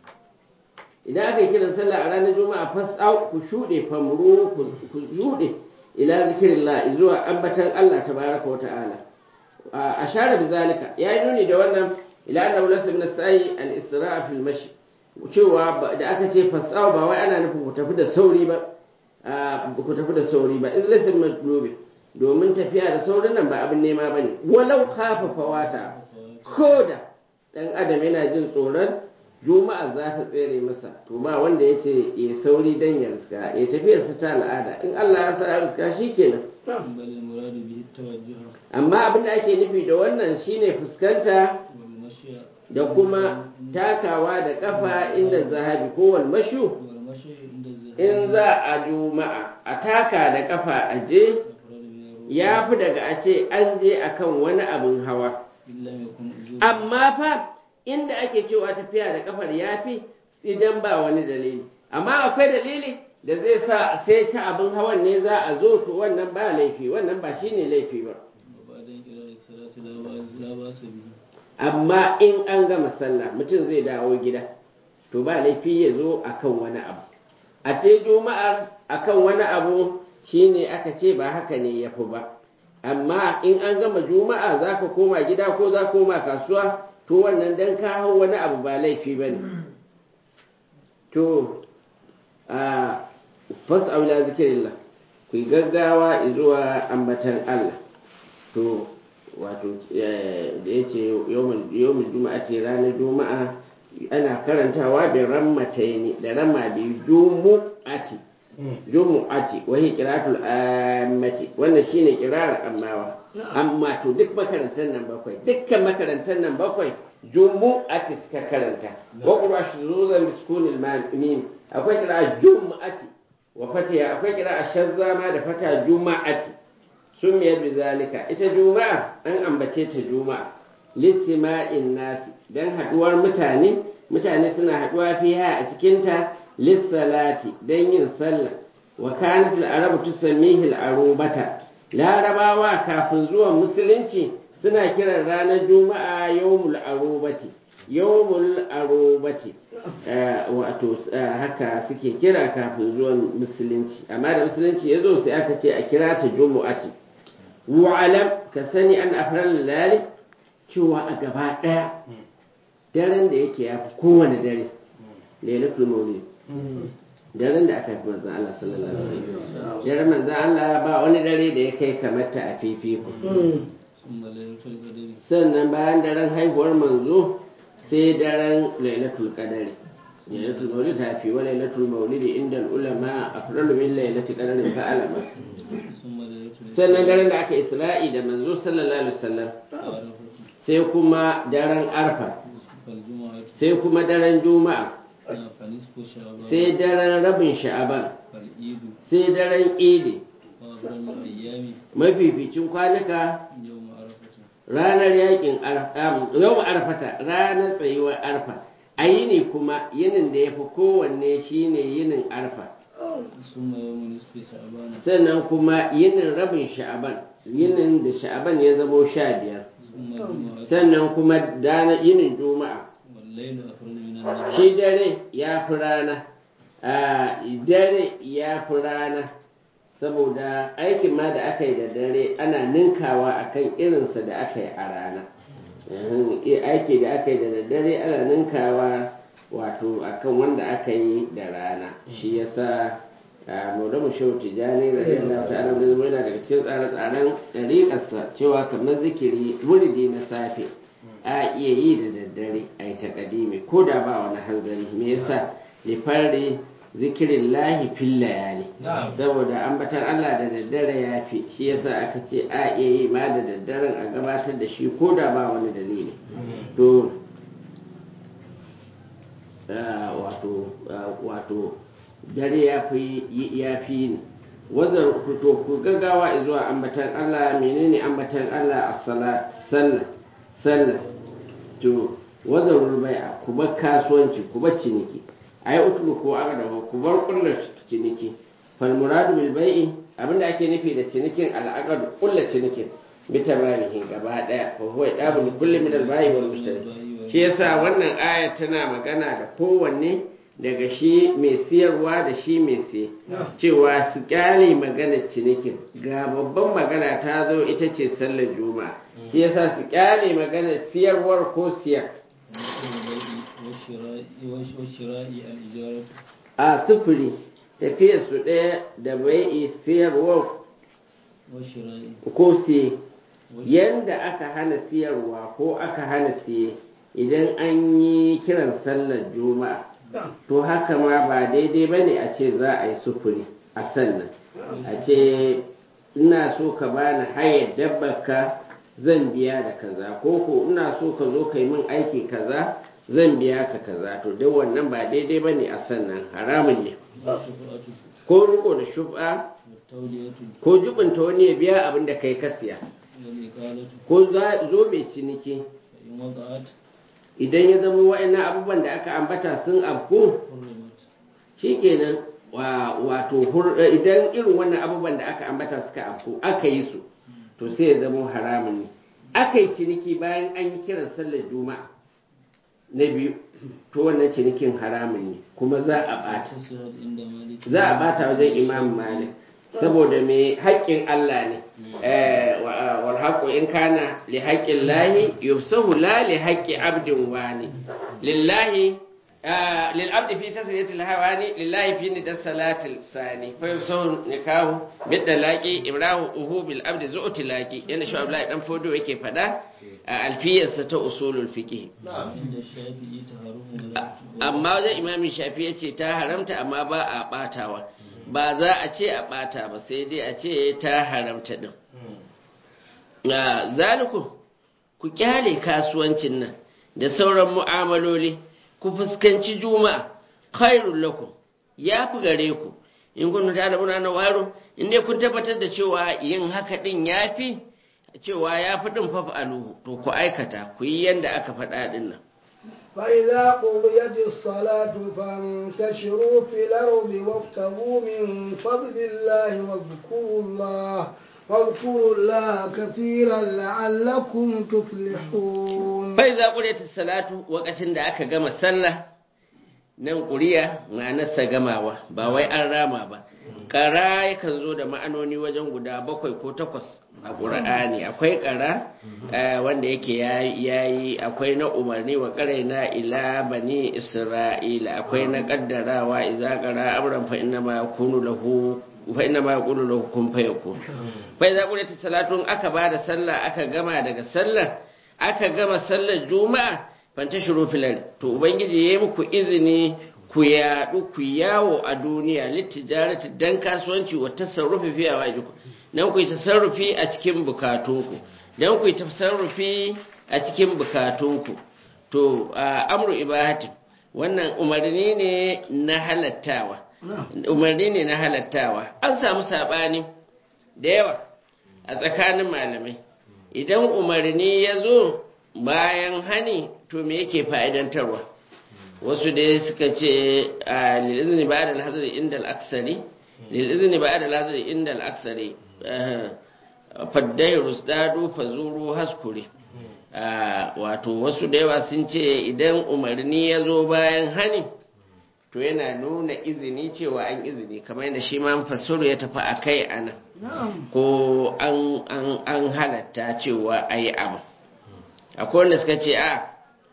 idan aka yi kiran sallah a ranar juma'a fasau ku shuɗe famru ku ku shuɗe ila zikrillah zuwa ambatan Allah tabaraka wa ta'ala a ashara bi zalika ya yi nuni da wannan ila annahu laysa min as-sa'i al-isra' fi al-mashi cewa ba- da aka ce fasau ba wai ana nufin ku tafi da sauri ba a, ku tafi da sauri ba in laysa min matlubi domin tafiya da saurin nan ba abin nema bane walau khafa fawata koda dan adam yana jin tsoron juma'a za ta tsere masa to ba wanda ya ce ya sauri dan ya riska ya tafiyar sa ta al'ada in Allah ya sa ya riska shikenan بل المراد به التوجه amma abin da ake nufi da wannan shine fuskanta والمشي da kuma takawa da kafa inda zahabi ko wal mashu والمشي عند الذهاب in za a juma'a a taka da kafa a je أفراد من الروح ya fi daga a ce an je akan wani abin hawa إن لم يكن أجور amma fa inda ake cewa tafiya da kafar ya fi idan ba wani dalili amma akwai dalili da zai sa sai ta abin hawan ne za a zo to wannan ba laifi wannan ba shine laifi ba وبعد انقضاء الصلاة لا بأس لا بأس به amma in an gama sallah mutum zai dawo gida to ba laifi ya zo akan wani abu a ce juma'ar akan wani abu shine aka ce ba haka ne ya fi ba amma in an gama juma'a za ka koma gida ko za ka koma kasuwa to wannan dan ka hau wani abu ba laifi ba ne to a fas'au ila zikirillah ku yi gaggawa zuwa ambatan Allah to wato eh, da ya ce yawon juma'a ce ranar juma'a ana karantawa da rammataini da ramma biyu jumu'ati jumu'ati wahi qira'atul ammati wannan shine qira'ar ammawa amma to duk makarantar nan bakwai dukkan makarantar nan bakwai jumu'ati suka karanta wa qura shuzuzan biskunil mim akwai qira'a jumu'ati wa fatiha akwai qira'a shazzama da fata juma'ati sumiyar bizalika ita juma'a an ambace ta juma'a littima'in nasi dan haduwar mutane mutane suna haduwa fiha a cikinta lissalati dan yin sallah wa kanat al-arabu tusammihi al-arubata larabawa kafin zuwan musulunci suna kiran ranar juma'a yawmul arubati yawmul arubati Eh, wato eh, haka suke kira kafin zuwan musulunci amma da musulunci ya zo sai aka ce a kira ta jumu'ati wa'alam ka sani an afrar lalali cewa a gaba ɗaya daren da yake ya fi kowane dare lailatul maulid daren da aka fi manzan Allah sallallahu alaihi wasallam daren manzan Allah ba wani dare da ya kai kamar ta a fifiko ثم ليلة القدر sannan bayan daren haihuwar manzo sai daren lailatul qadari lailatul maulid ta fi wa lailatul maulid inda ulama afdalu min lailatul qadari fa alama ثم ليلة sannan daren da aka isra'i da manzo sallallahu alaihi wasallam العرفة sai kuma daren arfa sai kuma daren juma'a فنصف شعبان sai daren rabin sha'aban فالعيد sai daren idi وأفضل الأيام mafificin kwanuka يوم عرفة ranar yakin arfa yau arfata ranar tsayuwar arfa a yini kuma yinin da ya fi kowanne shine yinin arfa ثم يوم نصف شعبان sannan kuma yinin rabin sha'aban yinin da sha'aban ya zamo sha biyar ثم الجمعة sannan kuma dana yinin juma'a والليل أفضل من النهار shi dare ya fi rana a dare ya fi rana saboda aikin ma da aka yi da dare ana ninkawa akan irinsa da aka yi a rana Uhum, i- aiki da aka yi da daddare ana ninkawa wato akan wanda aka yi da rana shi yasa a maulamu shehu tijjani radiyallahu ta'ala da zama yana daga cikin tsare-tsaren ɗariƙarsa cewa kamar zikiri wuridi na safe a iya yi da daddare a yi ta ƙadimi ko da ba wani hanzari me yasa lifari zikirin lahi fil layali saboda ambatar Allah da daddare ya fi shi yasa aka ce a iya yi ma da daddaren a gabatar da shi ko da ba wani dalili to ah, wato ah, wato dare ya fi ya fi ni wazar to ku gaggawa zuwa ambatan Allah menene ambatan Allah a salat sallah sallah to wazarul bai'a ku bar kasuwanci ku bar ciniki ai utlu ko aga da ku bar kullu ciniki fal muradu bil bai'i abinda ake nufi da cinikin al'aqad kullu cinikin bi tamamihi gaba daya fa huwa dabu kulli min al bai'i wal mushtari shi yasa wannan aya tana magana da kowanne daga shi mai siyarwa da shi mai siye cewa su kyale magana cinikin ga babban magana ta zo ita ce sallar juma'a shi yasa su kyale magana siyarwar ko siyar والشراء والشراء الإجارة a sufuri tafiyar su ɗaya da bai'i siyarwar والشراء ko siye yanda aka hana siyarwa ko aka hana siye idan an yi kiran sallar juma'a to haka ma ba daidai ba ne a ce za a yi sufuri a sannan a ce ina so ka bani hayar dabbarka zan biya da kaza ko ko ina so ka zo ka yi min aiki kaza zan biya ka kaza to duk wannan ba daidai ba ne a sannan haramun ne والشفعة ko riko da shub'a والتولية ko jubinta wani ya biya abin da kai ka siya والإقالة ko za- zo mai ciniki فإن وقعت idan ya zama wa'annan abubuwan da aka ambata sun afku حرمت shikenan wa wato hur- eh, idan irin wannan abubuwan da aka ambata suka afku aka yi su to sai ya zama haramun ne aka yi ciniki bayan an yi kiran sallar juma'a na biyu to wannan cinikin haramun ne kuma za a bata تصعد عند مالك za a bata wajen imam malik saboda mai haƙƙin Allah ne Eh, wa- wal haqqu in kana li haqqin lahi yufsahu la li haqqi abdin wani lillahi ah, lil abdi fi tasriyati al hawani lillahi fi nidas salatil sani fa yufsahu nikahu bid dalaqi imrahu uhu bil abdi zu'ti laqi yana shi Abdullahi dan fodo yake fada a alfiyarsa ta usulul fiqh عند الشافعي تحرم ولا amma wajen imamin shafi ya ce ta haramta amma ba a batawa ba za a ce a bata ba sai dai a ce ta haramta din na zaliku ku kyale kasuwancin nan da sauran mu'amaloli ku fuskanci juma'a khairul lakum ya fi gare ku in kun ta da muna na waro in dai kun tabbatar da cewa yin haka din ya fi cewa ya fi din fafa aluhu to ku aikata ku yi yanda aka faɗa din nan فإذا قضيت الصلاة فانتشروا في الأرض وابتغوا من فضل الله واذكروا الله واذكروا الله كثيرا لعلكم تفلحون bai za ƙuryata salatu wakacin da aka gama sallah nan ƙuriya ma'anarsa gamawa ba wai an rama ba ƙara yakan zo da ma'anoni wajen guda bakwai ko takwas a ƙura'ani akwai ƙara eh, wanda yake yayi akwai na umarni wa ƙarai na ila bani isra'ila akwai na ƙaddarawa idza ƙara amran fa inna ma yakunu lahu fa inna ma yaqulu lahu kun fayakun bai za ƙuryata salatu in aka bada sallah aka gama daga sallar aka gama sallar juma'a fantashiru filal to ubangiji ya yi muku izini ku yaɗu ku yawo a duniya littijarati dan kasuwanci wa tasarrufi fiye wa jiku dan ku yi tasarrufi a cikin bukatunku dan ku yi tasarrufi a cikin bukatunku to to amru ibahatin wannan umarni ne na halattawa umarni ne na halattawa an samu saɓani da yawa a tsakanin malamai idan umarni ya zo bayan hani to me yake fa'idantarwa wasu dai suka ce a lil'izini ba da alhazari inda al'aksari lil'izini ba da alhazari inda al'aksari faddai rusdadu fazuru haskure wato wasu da yawa sun ce idan umarni ya zo bayan hani to yana nuna izini cewa an izini kamar yadda shi ma fassuru ya tafi a kai ana ko an halatta cewa a yi abu akwai wanda suka ce a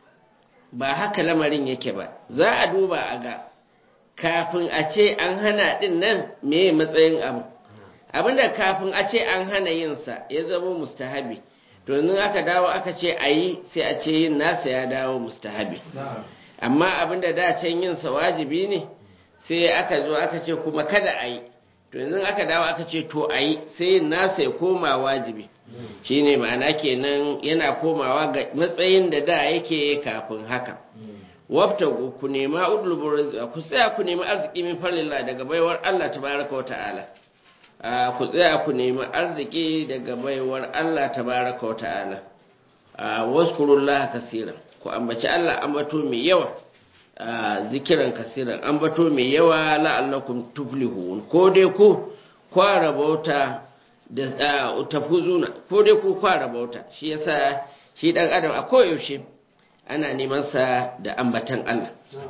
ba haka lamarin yake ba za a duba a ga kafin a ce an hana din nan me matsayin abu abinda kafin a ce an hana yinsa ya zama mustahabi to yanzu aka dawo aka ce a yi sai a ce yin nasa ya dawo mustahabi amma abinda da can yinsa wajibi ne sai aka zo aka ce kuma kada a yi to yanzu aka dawo aka ce to a yi sai yin nasa ya koma wajibi shine ma'ana kenan yana komawa ga matsayin da da yake kafin haka wabta ku nema udlubur ku tsaya ku nemi arziki min farlillah daga baiwar Allah tabaraka wa ta'ala ku tsaya ku nemi arziki daga baiwar Allah tabaraka wa ta'ala waskurullah kasiran ku ambaci Allah ambato mai yawa zikiran kasiran ambato mai yawa la'allakum tuflihun ko dai ku kwara bauta da tafuzuna ko dai ku kwara bauta shi yasa shi dan adam a koyaushe ana neman sa da ambatan Allah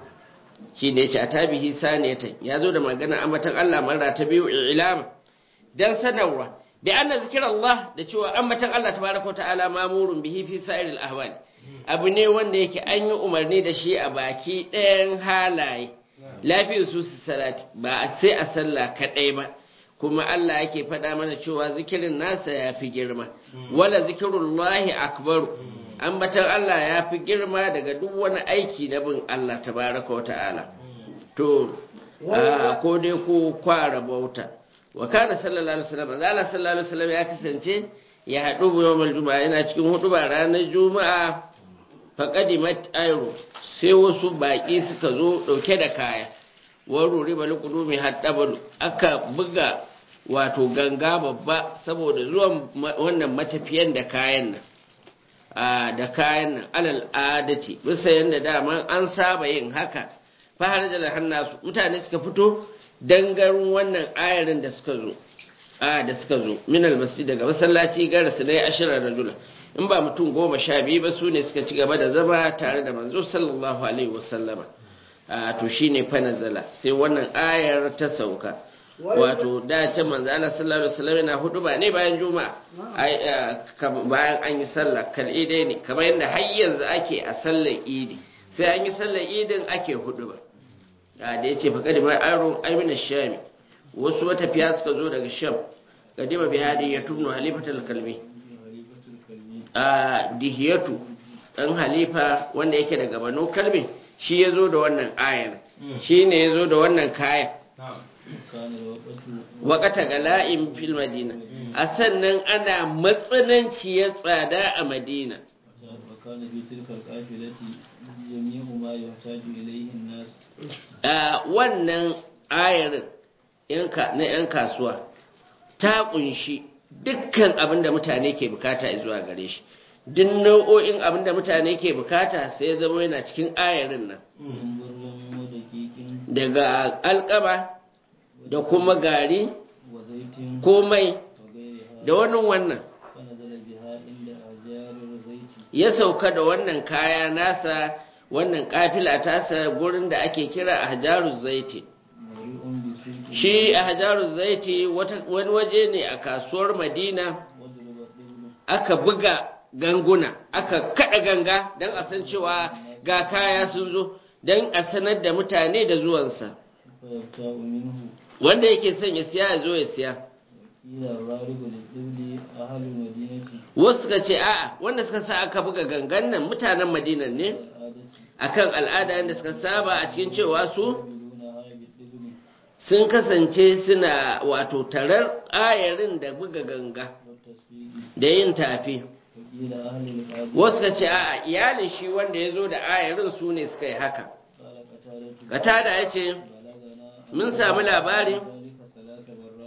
shi ne yace atabihi saniyatan ya zo da magana ambatan Allah mara ta biyu ilama dan sanarwa bi anna zikrallah da cewa ambatan Allah tabaraka wa ta'ala mamurun bihi fi sa'iril ahwal abu ne wanda yake an yi umarni da shi a baki ɗayan halaye lafiyar su su salati ba sai a sallah kaɗai ba kuma Allah yake faɗa mana cewa zikirin nasa ya fi girma wala zikirullahi akbaru ambatan Allah ya fi girma daga duk wani aiki na bin Allah tabaraka wa ta'ala to ko dai ko kwara bauta wa kana sallallahu alaihi wasallam Allah sallallahu alaihi wasallam ya kasance ya haɗu yawmal juma'a yana cikin hudu ba ranar juma'a faqadimat ayru sai wasu baƙi suka zo ɗauke da kaya wani riba mai haddabalu aka buga wato ganga babba saboda zuwan wannan matafiyan da kayan nan da kayan nan alal adati bisa yadda dama an saba yin haka fahar da hannasu mutane suka fito dangarin wannan ayarin da suka zo a da suka zo min almasjid daga masallaci gara su dai ashirar rajula in ba mutum goma sha biyu ba su ne suka ci gaba da zama tare da manzo sallallahu alaihi wasallama a to shine fa nazala sai wannan ayar ta sauka wato da ce manzo Allah sallallahu alaihi wasallam yana hudu ba ne bayan juma'a bayan an yi sallah kal idai ne kamar yadda har yanzu ake a sallar idi sai an yi sallar idin ake hudu ba da yace fa kadima aro aymina shami wasu matafiya suka zo daga sham kadima bi hadi ya tubnu halifatul kalbi a dihiyatu dan halifa wanda yake daga banu kalbi shi ya zo da wannan ayar shi ne ya zo da wannan kayan wakata gala'in fil madina a sannan ana matsananciyar tsada a madina wannan ayarin na 'yan kasuwa ta kunshi dukkan abin da mutane ke bukata zuwa gare shi duk nau'o'in abin da mutane ke bukata sai ya zama yana cikin ayarin nan daga alkaba da kuma gari ko mai da wani wannan ya sauka da wannan kaya nasa wannan kafila tasa gurin da ake kira a hajarun zaiti shi a hajarun zaiti wani waje ne a kasuwar madina aka buga ganguna aka kada ganga don a san cewa ga kaya sun zo don a sanar da mutane da zuwansa wanda yake son ya siya ya zo ya siya wasu suka ce a'a wanda suka sa aka buga gangan nan mutanen madinan ne akan al'ada yadda suka saba a cikin cewa su sun kasance suna wato tarar ayarin da buga ganga da yin tafi وقيل أهل القاضي wasu ka ce a'a iyalin shi wanda ya zo da ayarin su ne suka yi haka قال قتادة katada ya ce بلغنا mun samu labari ذلك ثلاث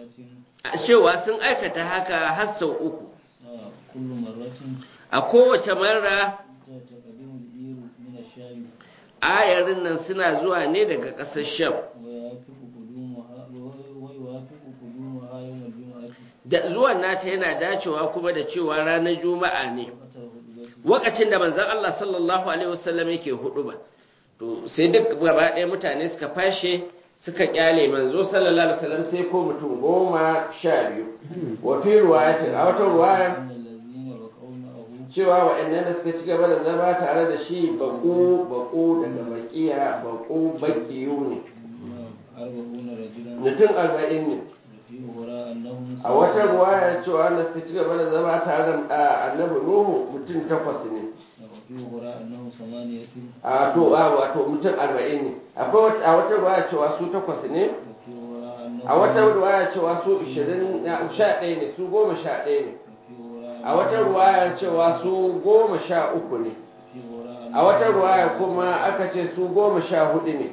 مرات cewa sun aikata haka har sau uku آه، كل مرة a kowace mara تقدم الإير من الشام ayarin nan suna zuwa ne daga ƙasar sham ويوافق قدومها ويوافق قدومها يوم الجمعة da zuwan nata yana dacewa kuma da cewa ranar juma'a ne وقت الخطبة lokacin da manzon Allah sallallahu alaihi wasallam yake hudu ba to sai duk gaba ɗaya mutane suka fashe suka kyale manzo sallallahu alaihi wasallam sai ko mutum goma sha biyu wa fi ruwayatin a wata ruwaya إن الذين بقوا معه cewa waɗannan da suka ci gaba da zama tare da shi baƙo baƙo daga baƙiya baƙo baƙiyu ne نعم، أربعون رجلا mutum arba'in ne وفي وراء أنهم a wata ruwaya cewa wanda suka ci gaba da zama tare da annabi nuhu mutum takwas ne وفي وراء أنهم ثمانية a to a wato mutum arba'in ne akwai wata- a wata ruwaya cewa su takwas ne وفي وراء أنهم a wata ruwaya cewa su ishirin na sha ɗaya ne su goma sha ɗaya ne وفي وراء a wata ruwaya cewa su goma sha uku ne وفي وراء a wata ruwaya kuma aka ce su goma sha hudu ne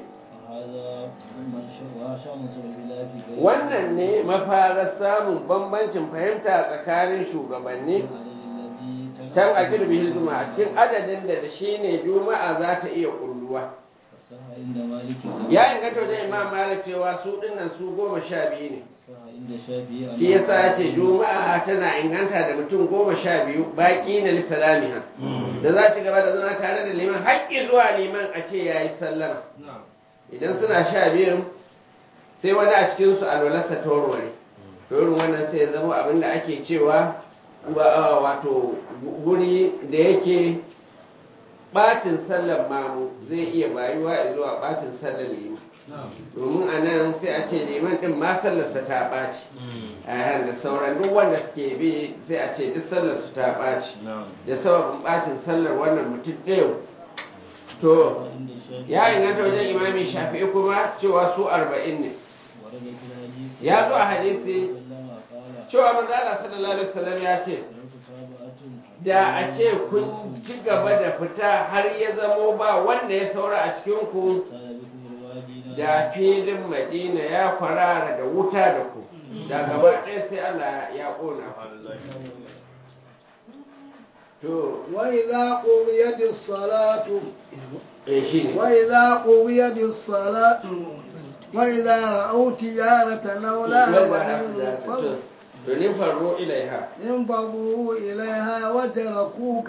هذا من شاء شاء من سبب الله في غير wannan ne mafarar samun bambancin fahimta tsakanin shugabanni الذي kan a girbi juma'a cikin adadin da da shi ne juma'a za ta iya kulluwa صح عند مالك ya inganta wajen imam malik cewa su dinnan su goma sha biyu ne صح عند الشافعي shi yasa ya ce juma'a tana inganta da mutum goma sha biyu baƙi na lissalamiha da za su gaba da zama tare da liman haƙƙi zuwa liman a ce ya yi sallama idan suna sha biyun sai wani a cikinsu alwalarsa ta warware to irin wannan sai ya zama abin da ake cewa wa- wato guri da yake bacin sallar mamu zai iya bayuwa zuwa bacin sallar liman domin a nan sai a ce liman din ma sallarsa ta ɓaci a da sauran duk wanda suke bi sai a ce duk sallarsu ta ɓaci da sababin ɓacin sallar wannan mutum ɗaya to عند الشافعي ya inganta wajen imami shafi'i kuma cewa su arba'in ne ورد في الحديث ya zo a hadisi وسلم قال cewa manzala sallallahu alaihi wasallam ya ce لو تتابعتم da a ce kun ci gaba da fita har ya zamo ba wanda ya saura a cikin ku سال بكم الوادي da filin madina ya kwarara da wuta da ku da gaba ɗaya sai Allah ya ƙona ku to وإذا قضيت الصلاة eh shi ne وإذا قضيت الصلاة وإذا رأوا تجارة أو لهوا انفضوا- domin faro ilaiha انفضوا إليها وتركوك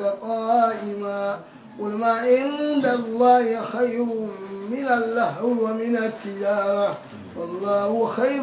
قائما قل ما عند الله خير من اللهو ومن التجارة والله خير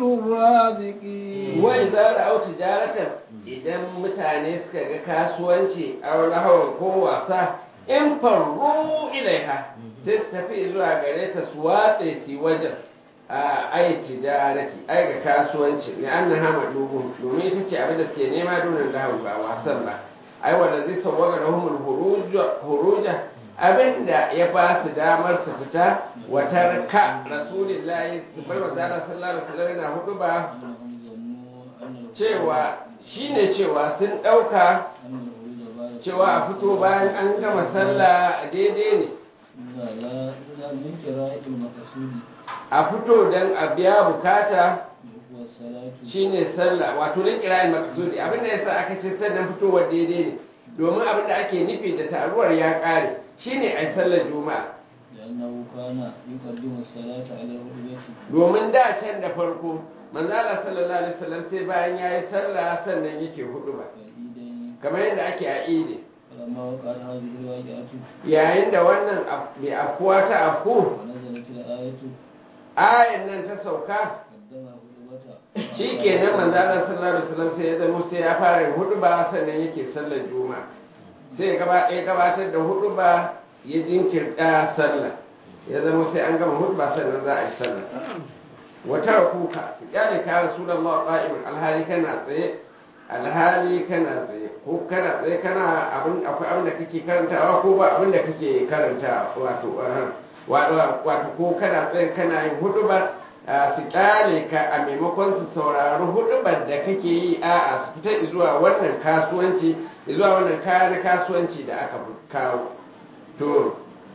الرازقين wai za da auti jaratan idan mutane suka ga kasuwanci a wani hawan ko wasa in faru ilaiha sai su tafi zuwa gare ta su watse su wajen a ai tijarati ai ga kasuwanci ne an na hama dubu domin ita ce abin da suke nema donin lahau ba wasan ba ai wanda zai sauwaga da humul huruja abin da ya ba su damar su fita watar ka rasulillahi su bar wa zara sallallahu alaihi wasallam yana hudu ba أنهم ظنوا أن الخروج- cewa shine cewa sun ɗauka أن الخروج بعد cewa a fito bayan an gama sallah daidai ne لا لا لا من قراءة المقصود a fito don a biya bukata وهو الصلاة shine sallah wato na kirayin maksudi abinda yasa aka ce sannan fitowar daidai ne domin abinda ake nufi da taruwar ya ƙare shine ai sallar juma'a لأنه كان يقدم الصلاة على الخطبة domin da can da farko manzala sallallahu alaihi wasallam sai bayan yayi sallah sannan yake hudu ba والعيدين kamar yadda ake a idi فلما وقعت هذه الواقعة yayin da wannan af- mai afkuwa ta afku ونزلت الآية ayan nan ta sauka قدم خطبته shi kenan manzala sallallahu alaihi wasallam sai ya zama sai ya fara yin hudu ba sannan yake sallar juma'a sai ya gaba- ya gabatar da hudu ba ya jinkirta sallah ya zama sai an gama hudu ba sannan za a yi sallah wata kuka su kyale ka rasulullah qa'iman alhali kana tsaye alhali kana tsaye ko kana tsaye kana abin akwai abin da kake karantawa ko ba abin da kake karanta wato uh, wato wato ko kana tsaye kana yin hudu ba a su kyale ka a maimakon su saurari hudubar da kake yi a a su fita zuwa wannan kasuwanci zuwa wannan kaya na kasuwanci da aka kawo to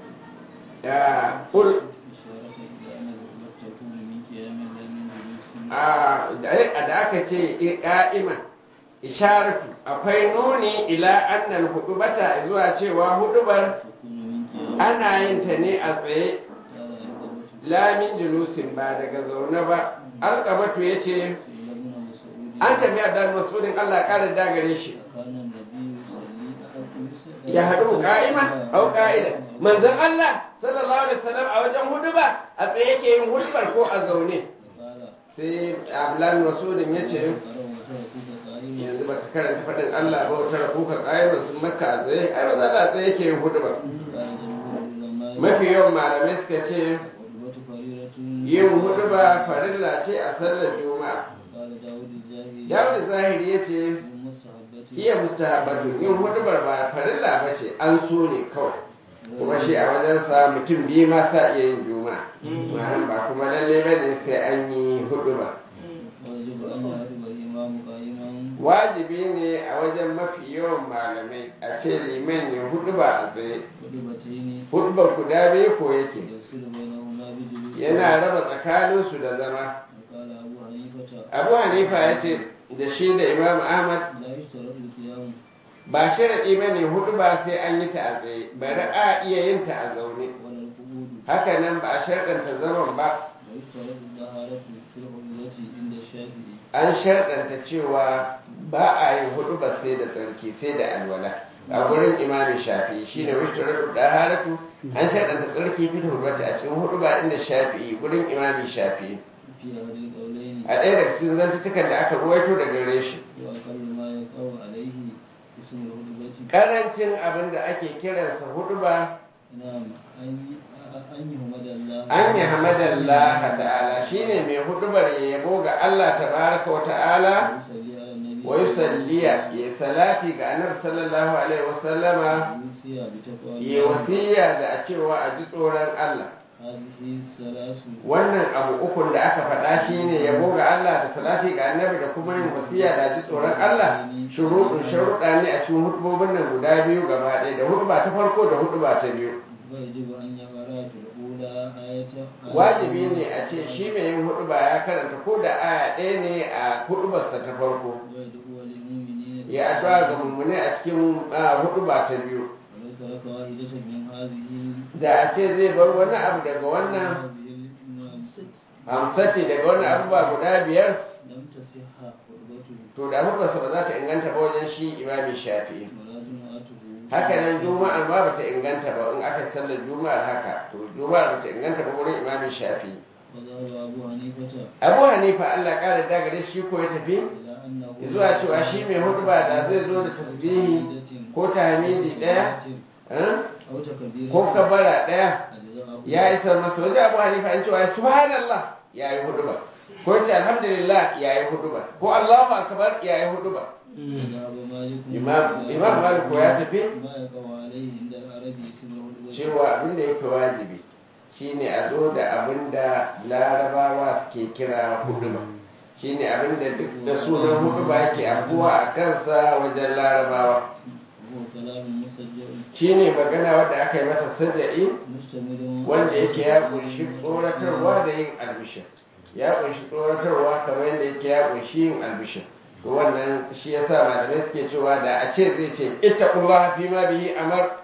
ya kul إشارة إلى أن الغربة تكون من قيام لا من جلوس a da da aka ce ka'ima isharatu akwai nuni ila annal hudubata zuwa cewa hudubar تكون من قيام ana yin ta ne a tsaye قال الغربة lamin julusin ba daga zaune ba alkamatu ya ce سئل ابن مسعود an tafi da masudin allah ƙara dagare shi كان النبي يصلي أحد ya haɗu ka'ima au ka'ida manzon allah sallallahu alaihi wasallam a wajen huduba a tsaye yake yin hudubar ko a zaune قال sai ablan masudin ya ce قرأ وتركوك قائما yanzu baka karanta faɗin allah ba wata rakuka ƙa'imar sun makka a tsaye ai ba za a tsaye yake yin hudubar قال جمهور العلماء mafi yawan malamai suka ce والغربة فريرة yin huduba farilla ce a sallar juma'a قال داود الزاهي yawon zahiri ya ce من مستحبته iya mustahabatu yin hudubar ba farilla ba ce an so ne kawai kuma shi a wajensa mutum biyu ma sa iya yin juma'a ma'an ba kuma lalle ba ne sai an yi huduba ويجب أن يعرف الإمام قائما wajibi ne a wajen mafi yawan malamai a ce liman ya huduba a tsaye خطبتين hudubar guda biyu ko yake يفصل بينهما بجلوس yana raba tsakaninsu da zama وقال أبو حنيفة abu hanifa ya ce da shi da imam ahmad لا يشترط القيام ba sharaɗi ba ne hudu ba sai an yi ta a tsaye bari a iya yin ta a zaune ولا القعود haka nan ba a sharɗanta zaman ba ويشترط الطهارة في العمرة عند الشافعي an sharɗanta cewa ba a yin hudu ba sai da tsarki sai da alwala a gurin imamin shafi'i shine wishtarar da haratu an sharɗanta tsarki fi hurmata a cikin hudu ba inda shafi'i gurin imamin shafi'i في أحد القولين a ɗaya daga cikin zantutukan da aka ruwaito daga gare shi وأقل ما يقع عليه اسم الخطبة karancin abin da ake kiransa hudu ba نعم أن أن يحمد الله an yi hamadallah ta'ala shine mai hudubar ya yabo ga Allah tabaraka wa ta'ala ويصلي على النبي wa yusalliya ya salati ga annabi sallallahu alaihi wasallama ويوصي بتقوى ya الله wasiya da a cewa a ji tsoron Allah هذه الثلاث wannan abu ukun da aka faɗa shine yabo ga Allah da salati ga annabi da kuma yin wasiya da a ji tsoron Allah shuruɗin sharuɗa ne a cikin hudubobin nan guda biyu gaba ɗaya da huduba ta farko da huduba ta biyu ويجب أن يقرأ في الأولى آية wajibi ne a ce shi mai yin huduba ya karanta ko da aya ɗaya ne a hudubarsa ta farko ويدعو للمؤمنين ya addu'a ga mummune a cikin ah, huduba ta biyu ولو ترك واحدة من هذه da a ce zai bar wani abu daga wannan هذه الأمثلة hamsati daga wannan abubuwa guda biyar لم تصح خطبته to da hudubarsa ba za ta inganta ba wajen shi imami shafi'i ولا جمعته haka nan juma'ar ma bata inganta ba in aka sallar juma'ar haka to juma'ar bata inganta ba wurin imami shafi'i وذهب أبو حنيفة abu hanifa allah ƙara dagare shi ko ya tafi إلى أنه zuwa cewa shi mai huduba da zai zo da tasbihi ko tahmidi ɗaya eh? أو تكبيرة ko kabara ɗaya أجزاءه ya isa masa wajen abu hanifa an cewa subhanallah ya yi huduba ko ce alhamdulillah ya yi huduba ko allahu akbar ya yi huduba وذهب مالك imam imam malik ko ya tafi ما يقع عليه عند العربي اسم الخطبة cewa abin da yake wajibi shine a zo da abin da larabawa suke kira huduba shine abin da duk da sunan huduba yake abuwa a kansa wajen larabawa وهو كلام مسجل shine magana wadda aka yi mata saja'i مشتمل wanda yake ya kunshi tsoratarwa da yin albishir ya kunshi tsoratarwa kamar yadda yake ya kunshi yin albishir to wannan shi yasa malamai suke cewa da a ce zai ce ittaqullaha fi ma bihi amar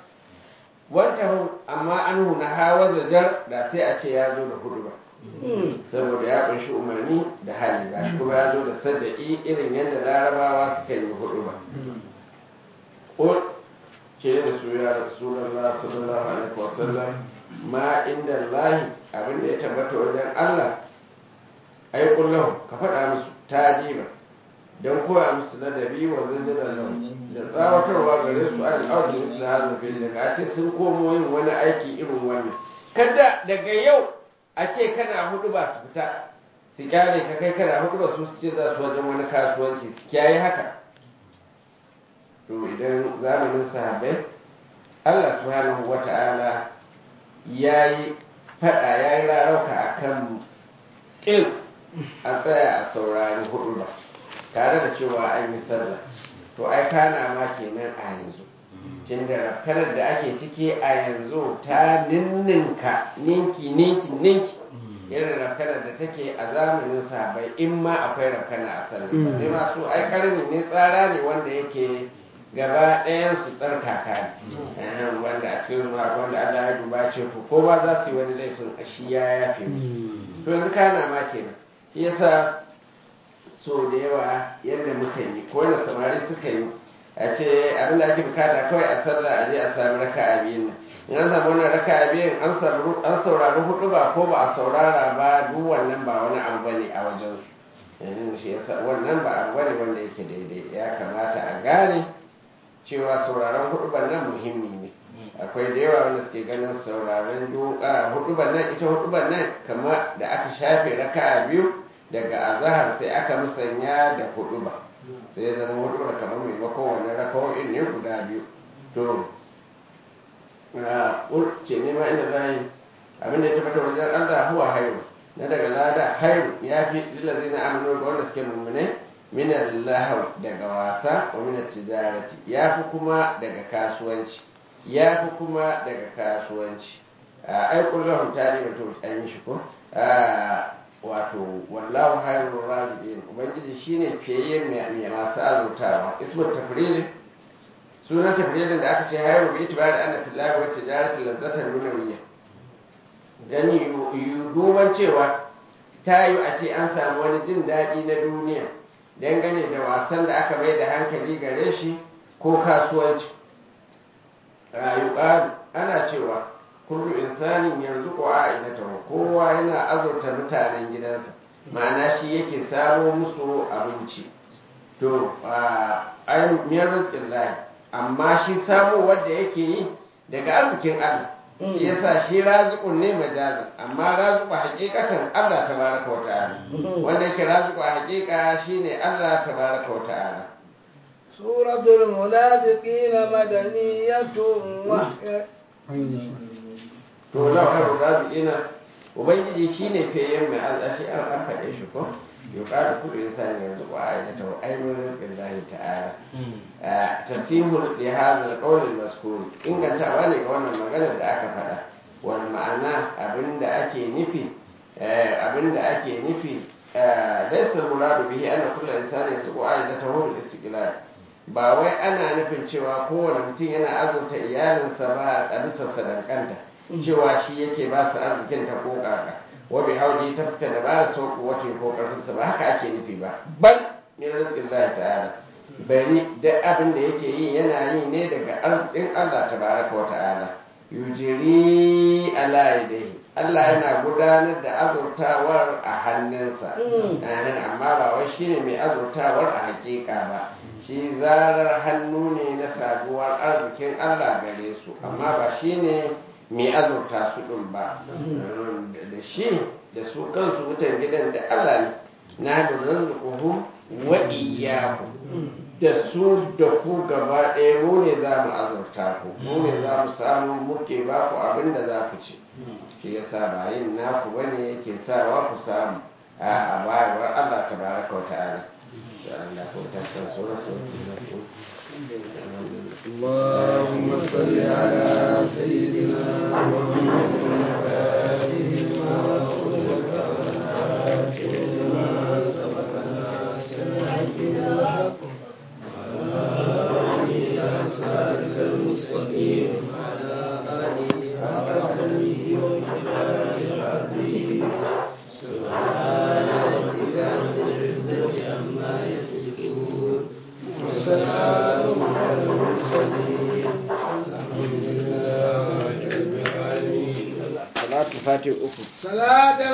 wanta amma anhu na hawa zajar da sai a ce ya zo da hudu ba saboda ya kunshi umarni da hali ba shi kuma ya zo da sada'i irin yadda larabawa suka yi hudu ba Qul ke da su ya rasulullah sallallahu alaihi wasallam ma inda lahi abinda ya tabbata wajen Allah ai kullahu ka faɗa musu tadiba don koya musu ladabi wa zanjira lahu da tsawatarwa gare su an auki musu da hazin fil daga ce sun komo yin wani aiki irin wannan kada daga yau a ce kana hudu ba su fita su kyale ka kai kana hudu ba su ce za su wajen wani kasuwanci su kiyaye haka to idan zamanin sahabbai Allah subhanahu wa ta'ala ya yi faɗa ya yi rarauka a kan ƙil a tsaya a saurari hudu ba tare da cewa an yi sallah to ai kana ma kenan a yanzu tunda rafkanar da ake ciki a yanzu ta ninninka ninki ninki ninki irin rafkanar da take a zamanin sahabai in ma akwai rafkana a sannan ba ne masu ai karni ne tsara ne wanda yake gaba ɗayan su tsarkaka ne wanda a cikin ruwa wanda Allah ya duba ce ku ko ba za su yi wani laifin a shi ya yafe musu to yanzu kana ma kenan shi yasa so da yawa yadda muka yi ko da samari suka yi a ce abin da ake bukata kawai a sallah a je a sami raka a biyun nan in an samu wannan raka a biyun an saurari hudu ba ko ba a saurara ba duk wannan ba wani abu bane a wajen su shi yasa wannan ba abu bane wanda yake daidai ya kamata a gane cewa sauraron huduban nan muhimmi ne akwai da yawa wanda suke ganin sauraron huduban nan ita huduban nan kama da aka shafe raka biyu daga azahar sai aka musanya da huduba sai ya zama hudubar kamar maimakon wannan rakawoyin ne guda biyu to ce nema inda za yi abinda ya tabbata wajen allah huwa hairu na daga lada hairu ya fi zilazi na amino ga wanda suke mummune minar lahau daga wasa wa minar tijarati ya fi kuma daga kasuwanci ya fi kuma daga kasuwanci ai kullum tare da to an yi shi ko wato wallahu hayrul raziqin ubangiji shine fiye mai masu azurtawa ismu tafrilin sunan tafrilin da aka ce hayru bi itibari anna fillahi wa tijarati lazzatan dunawiyya dan yi duban cewa ta yi a ce an samu wani jin daɗi na duniya dangane da wasan da aka mai da hankali gare shi ko kasuwanci yuqalu ana cewa kullu insanin yanzu ko a'idatahu kowa yana azurta mutanen gidansa ma'ana shi yake samo musu abinci to ai miyar rizqin lahi amma shi samo wanda yake yi daga arzikin Allah shi yasa shi raziqun ne majazin amma raziqu haqiqatan Allah tabaraka wa ta'ala wanda yake raziqu haqiqa shine Allah tabaraka wa ta'ala سورة المنافقين مدنية وهي to lau haru raziqina ubangiji shine feyen mai al'ashi an an faɗe shi ko yuqalu kullu insani yanzu wa ayata wa aynul billahi ta'ala tasihul li hadha al-qawl al-mazkur ingantawa ne ga wannan magana da aka faɗa wal ma'ana abinda ake nufi abinda ake nufi laysa muradu bihi anna kullu insani yanzu wa ayatahu al-istiqlal ba wai ana nufin cewa kowane mutum yana azurta iyalinsa ba a bisa sadankanta cewa shi yake ba su arzikin ta ko kaka wa bi hauli ta fuska da ba su wata ko karfinsa ba haka ake nufi ba bal min rizqin Allah ta'ala bari da abin da yake yi yana yi ne daga arzikin Allah tabaraka wa ta'ala yujiri ala yadayhi Allah yana gudanar da azurtawar a hannunsa amma ba wai shine mai azurtawar a hakika ba shi zarar hannu ne na sabuwar arzikin Allah gare su amma ba shine mai azurta su ɗin ba da shi da su kansu mutan gidan da Allah ne na da rizquhu wa iyyahu da su da ku gaba ɗaya mu ne za mu azurta ku mu ne za mu samu muke ba ku abin da za ku ci shi yasa ba yin naku bane yake sawa ku samu a bayarwar Allah tabaraka wa ta'ala da Allah ko ta san sura اللهم صل على سيدنا محمد وآله ما أغلق والحاكم لما سبق الناس الحق بالحق وعلى إلى صراطك المستقيم وعلى آله حق قدره ومقداره العظيم سبحان ربك رب العزة عما يصفون وسلام على المرسلين الحمد لله رب العالمين salatu fati uku صلاة